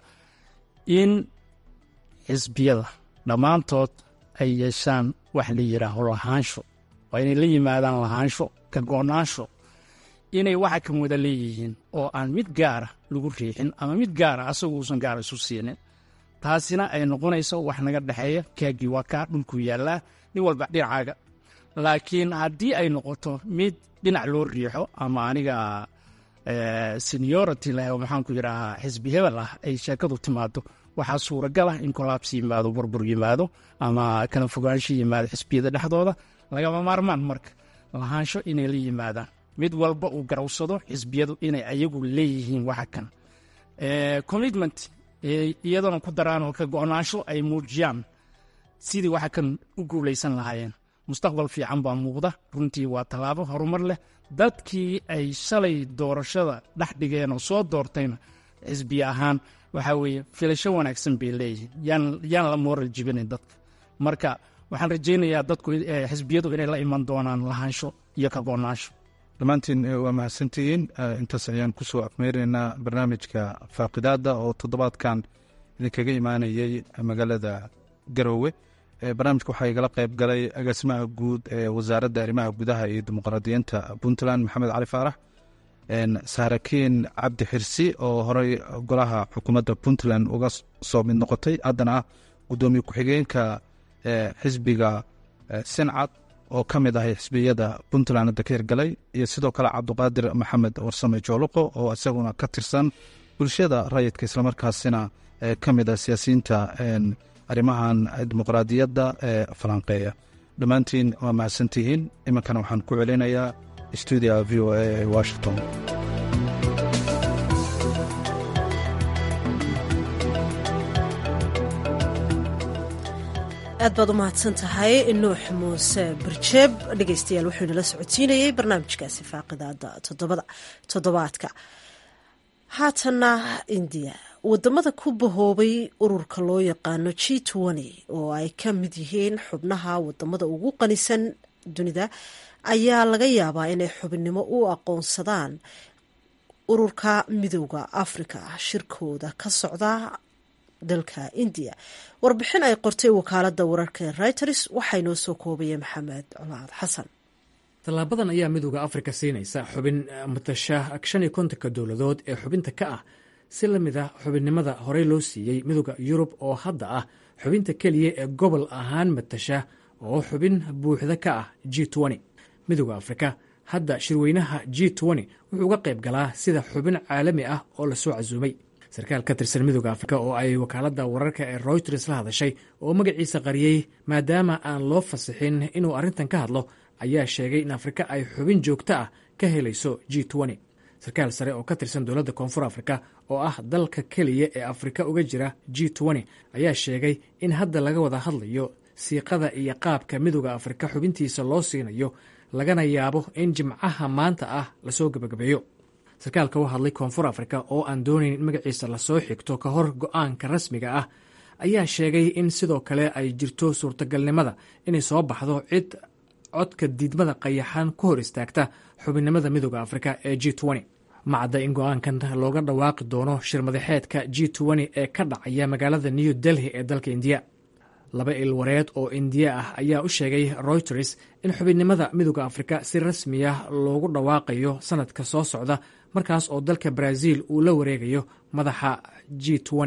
in xisbiyada dhammaantood ay yeeshaan wax la yidhaaho lahaansho waa inay la yimaadaan lahaansho ka go-naansho inay waxa kan wada leeyihiin oo aan mid gaara lagu riixin ama mid gaara asagu uusan gaara isu siinin taasina ay noqonayso wax naga dhexeeya kaagii waa kaa dhulkuu yaallaa nin walba dhinacaaga laakiin haddii ay noqoto mid dhinac loo riixo ama aniga seniority leh oo maxaanku yidhaahaa xisbi hebel ah ay sheekadu timaado waxaa suuragal ah in kolaabsi yimaado burbur yimaado ama kala fogaansho yimaado xisbiyada dhexdooda lagama maarmaan marka lahaansho inay la yimaadaan mid walba uu garawsado xisbiyadu inay ayagu leeyihiin waxa kan commitment iyadana ku daraan oo ka go-naansho ay muujiyaan sidii waxa kan u guulaysan lahaayeen mustaqbal fiican baa muuqda runtii waa tallaabo horumar leh dadkii ay shalay doorashada dhex dhigeen oo soo doortayna xisbi ahaan waxaa weeye filasho wanaagsan bay leeyihiin yaan yaan la mooral jibinayn dadka marka waxaan rajaynayaa dadku xisbiyadu inay la iman doonaan lahaansho iyo kagoonaansho dhammaantiin waa mahadsantihiin intaas ayaan kusoo afmeynaynaa barnaamijka faaqidaada oo toddobaadkan idinkaga imaanayey magaalada garoowe barnaamijka waxaa igala qayb galay agaasimaha guud ee wasaaradda arrimaha gudaha iyo dimuqraadiyiinta puntland maxamed cali faarax saarakiin cabdi xirsi oo horey golaha xukuumadda puntland uga soo mid noqotay haddana ah guddoomiye ku-xigeenka xisbiga sincad oo ka mid ahay xisbiyada puntland hadda ka hirgalay iyo sidoo kale cabduqaadir maxamed warsame jooluqo oo isaguna ka tirsan bulshada rayidka islamarkaasina ka mid ah siyaasiyiinta arrimahan dimuqraadiyadda ee falanqeeya dhammaantiin waa mahadsantihiin iminkana waxaan ku celinayaa stuudia v o a ee washington aad baad u mahadsan tahay nuux muuse barjeeb dhegeystayaal wuxuu inala socodsiinayey barnaamijkaasi faaqidaada toddobaadka haatanna indiya wadamada ku bahoobay ururka loo yaqaano g oo ay ka mid yihiin xubnaha wadamada ugu qanisan dunida ayaa laga yaabaa inay xubinnimo u aqoonsadaan ururka midooda afrika shirkooda ka socda dalka indiya warbixin ay qortay wakaalada wararka ee reuters waxaa inoo soo koobaya maxamed colaad xasan tallaabadan ayaa midooda afrika siinaysa xubin matasha shan iyo kontonka dowladood ee xubinta ka ah si la mid ah xubinnimada horey loo siiyey midooda yurub oo hadda ah xubinta keliya ee gobol ahaan matasha oo xubin buuxda ka ah g midooda afrika hadda shirweynaha g wuxuu uga qayb galaa sida xubin caalami ah oo lasoo casuumay sarkaal ka tirsan midooda afrika oo ay wakaalada wararka ee royters la hadashay oo magaciisa qariyey maadaama aan loo fasixin inuu arrintan ka hadlo ayaa sheegay in afrika ay xubin joogto ah ka helayso g sarkaal sare oo ka tirsan dowladda koonfur afrika oo ah dalka keliya ee afrika uga jira g ayaa sheegay in hadda laga wada hadlayo siiqada iyo qaabka midooda afrika xubintiisa loo siinayo lagana yaabo in jimcaha maanta ah lasoo gebagabeeyo sarkaalka u hadlay koonfur afrika oo aan doonayn in magaciisa lasoo xigto ka hor go-aanka rasmiga ah ayaa sheegay in sidoo kale ay jirto suurtagalnimada inay soo baxdo cid codka diidmada qayaxan ku hor istaagta xubinnimada midooda afrika ee g macadda in go-aankan looga dhawaaqi doono shirmadaxeedka g ee ka dhacaya magaalada new delhi ee dalka indiya laba ilwareed oo indiya ah ayaa u sheegay reuters in xubinnimada midooda afrika si rasmiya loogu dhawaaqayo sanadka soo socda markaas oo dalka brazil uu la wareegayo madaxa g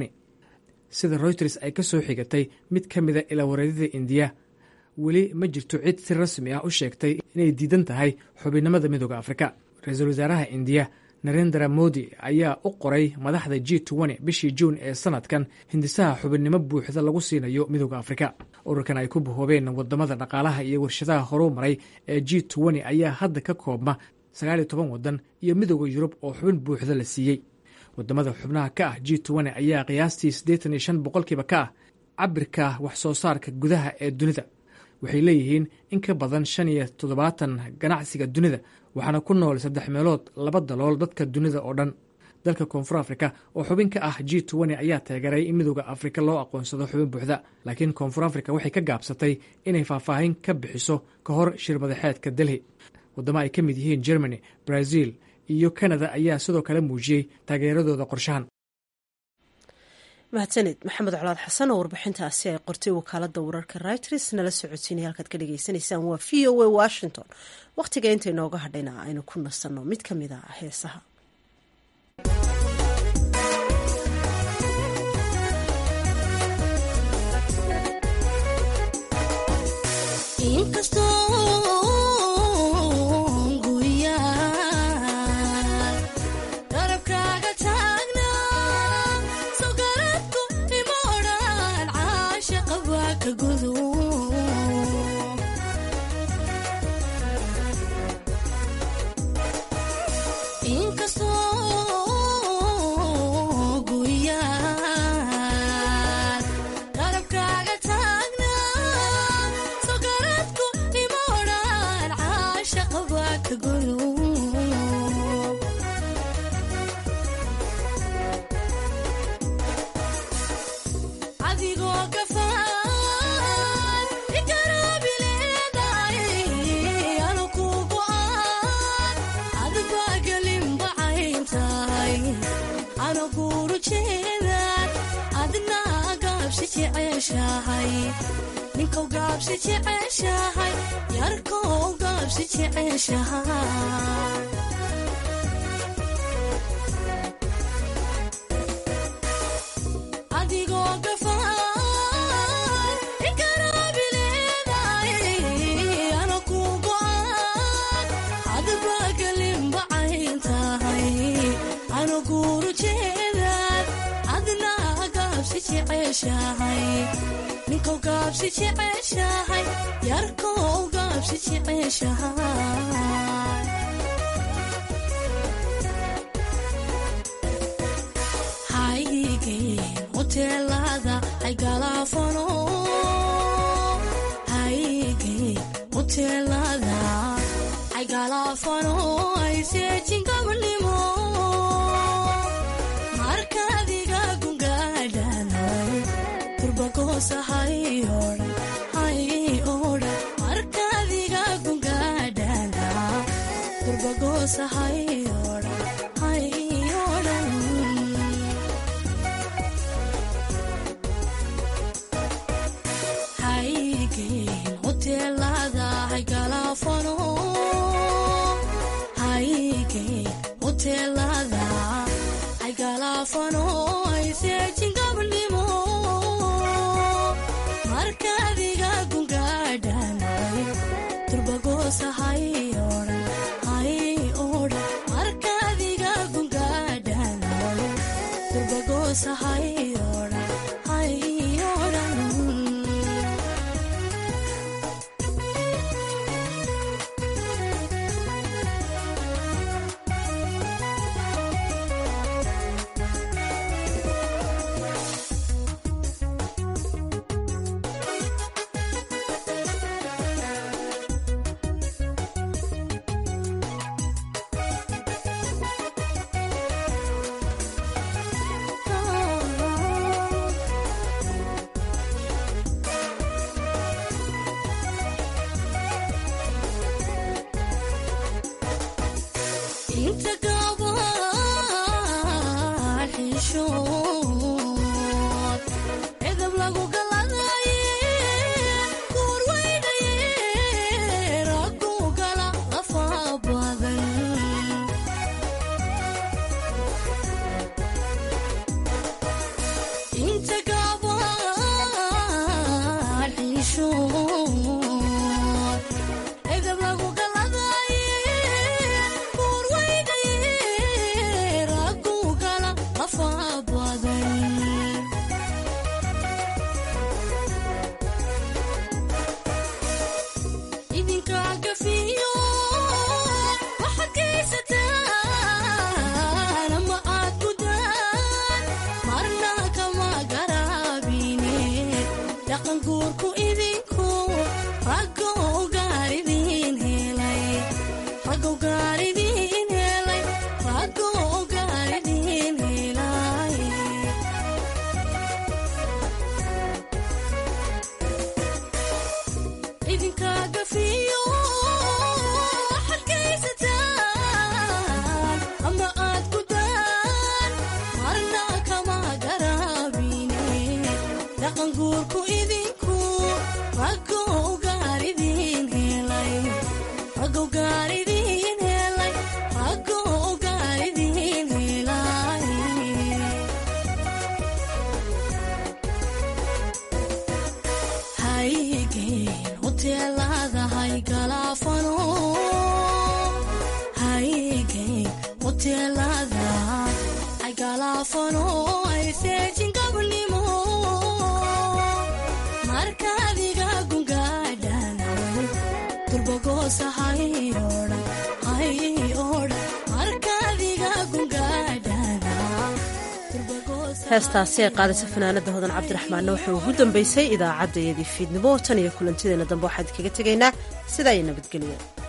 sida reuters ay ka soo xigatay mid ka mida ilawareedyada indiya weli ma jirto cid si rasmi ah u sheegtay inay diidan tahay xubinnimada midooda afrika ra-iisul wasaaraha indiya narendra modi ayaa u qoray madaxda g bishii juun ee sanadkan hindisaha xubinnimo buuxda lagu siinayo midooda afrika ururkan ay ku bahoobeen wadamada dhaqaalaha iyo warshadaha horuu maray ee g ayaa hadda ka koobma sagaaliyo toban wadan iyo midooda yurub oo xubin buuxda la siiyey wadamada xubnaha ka ah g ayaa qiyaastii siddeetan iyo shan boqolkiiba ka ah cabirka wax soo saarka gudaha ee dunida waxay leeyihiin in ka badan shan iyo toddobaatan ganacsiga dunida waxaana ku nool saddex meelood laba dalool dadka dunida oo dhan dalka koonfur afrika oo xubin ka ah g ayaa taageeray in midooda afrika loo aqoonsado xubin buuxda laakiin koonfur afrika waxay ka gaabsatay inay faahfaahin ka bixiso ka hor shirmadaxeedka delhi wadamo ay ka mid yihiin germany brazil iyo canada ayaa sidoo kale muujiyey taageeradooda qorshahan mahadsanid maxamed colaad xasan oo warbixintaasi ay qortay wakaalada wararka reuters nala socodsiinaya halkaad ka dhagaysanaysaan waa v o a washington wakhtiga inta inooga hadhayna aynu ku nasanno mid ka mid a heesaha garabkaaga taagna so garadku jeceshahay ninkow gaabsi jeceshahay yarkow gaabsi jeceshahay adigoo gafaan inkarabileeday ana ku go'an adba galinbacayn tahay ana guuru jeedaad adna gaabsi jeceshahay ninkow gaabsi jeceshahay yarkow gaabsi jeceshahay haygeen hoteelada ay galaafano haygeen hoteelada ay galaafano ay seejin gabadhnimo markaadiga gungaadhanay turbagoosahay odhan hay odhan markaadiga gungaadhana turbagoosahay odhan hay odhan haygeen hoteelada hay galaafano haygeen hoteelada ay galaafano ay seejin gabadhnimo markaadiga gungaadhanay turbagoosahay odhan hay odhan markaadiga gungaadhanay turbagoosahay odhan hay odhan inta gabaan xishood edab lagu galadaye kuur weynaye raggu gala lafa badan inta gabaan xishood edab lagu galadaye kuur weynaye raggu gala lafa badan idinka gafiyo waxaad geysataan ama aad gudaan marna kama garaabine dhaqan guurku idinku raggow gaaridin helay raggow gaaridin helay raggow gaaridin helay idinka gafiyo waxaad geysataan ama aad gudaan marna kama garaabine dhaqan guurku idinku raggow gaaridin helay raggow gaaridin helay raggow gaaridin helay haygeen hoteelada hay galaafano haygeen hoteelada ay galaafano ay seejin gabadhnimo markaadiga gungaadhanay turbagoosahay odhan hay odhan markaadiga gungaadhana heestaasi ay qaadaysa fanaanada hodan cabdiraxmaanna waxay ugu dambeysay idaacaddayadii fiidnimo tan iyo kulantideena dambe waxaan idinkaga tegaynaa sidaa iyo nabadgelya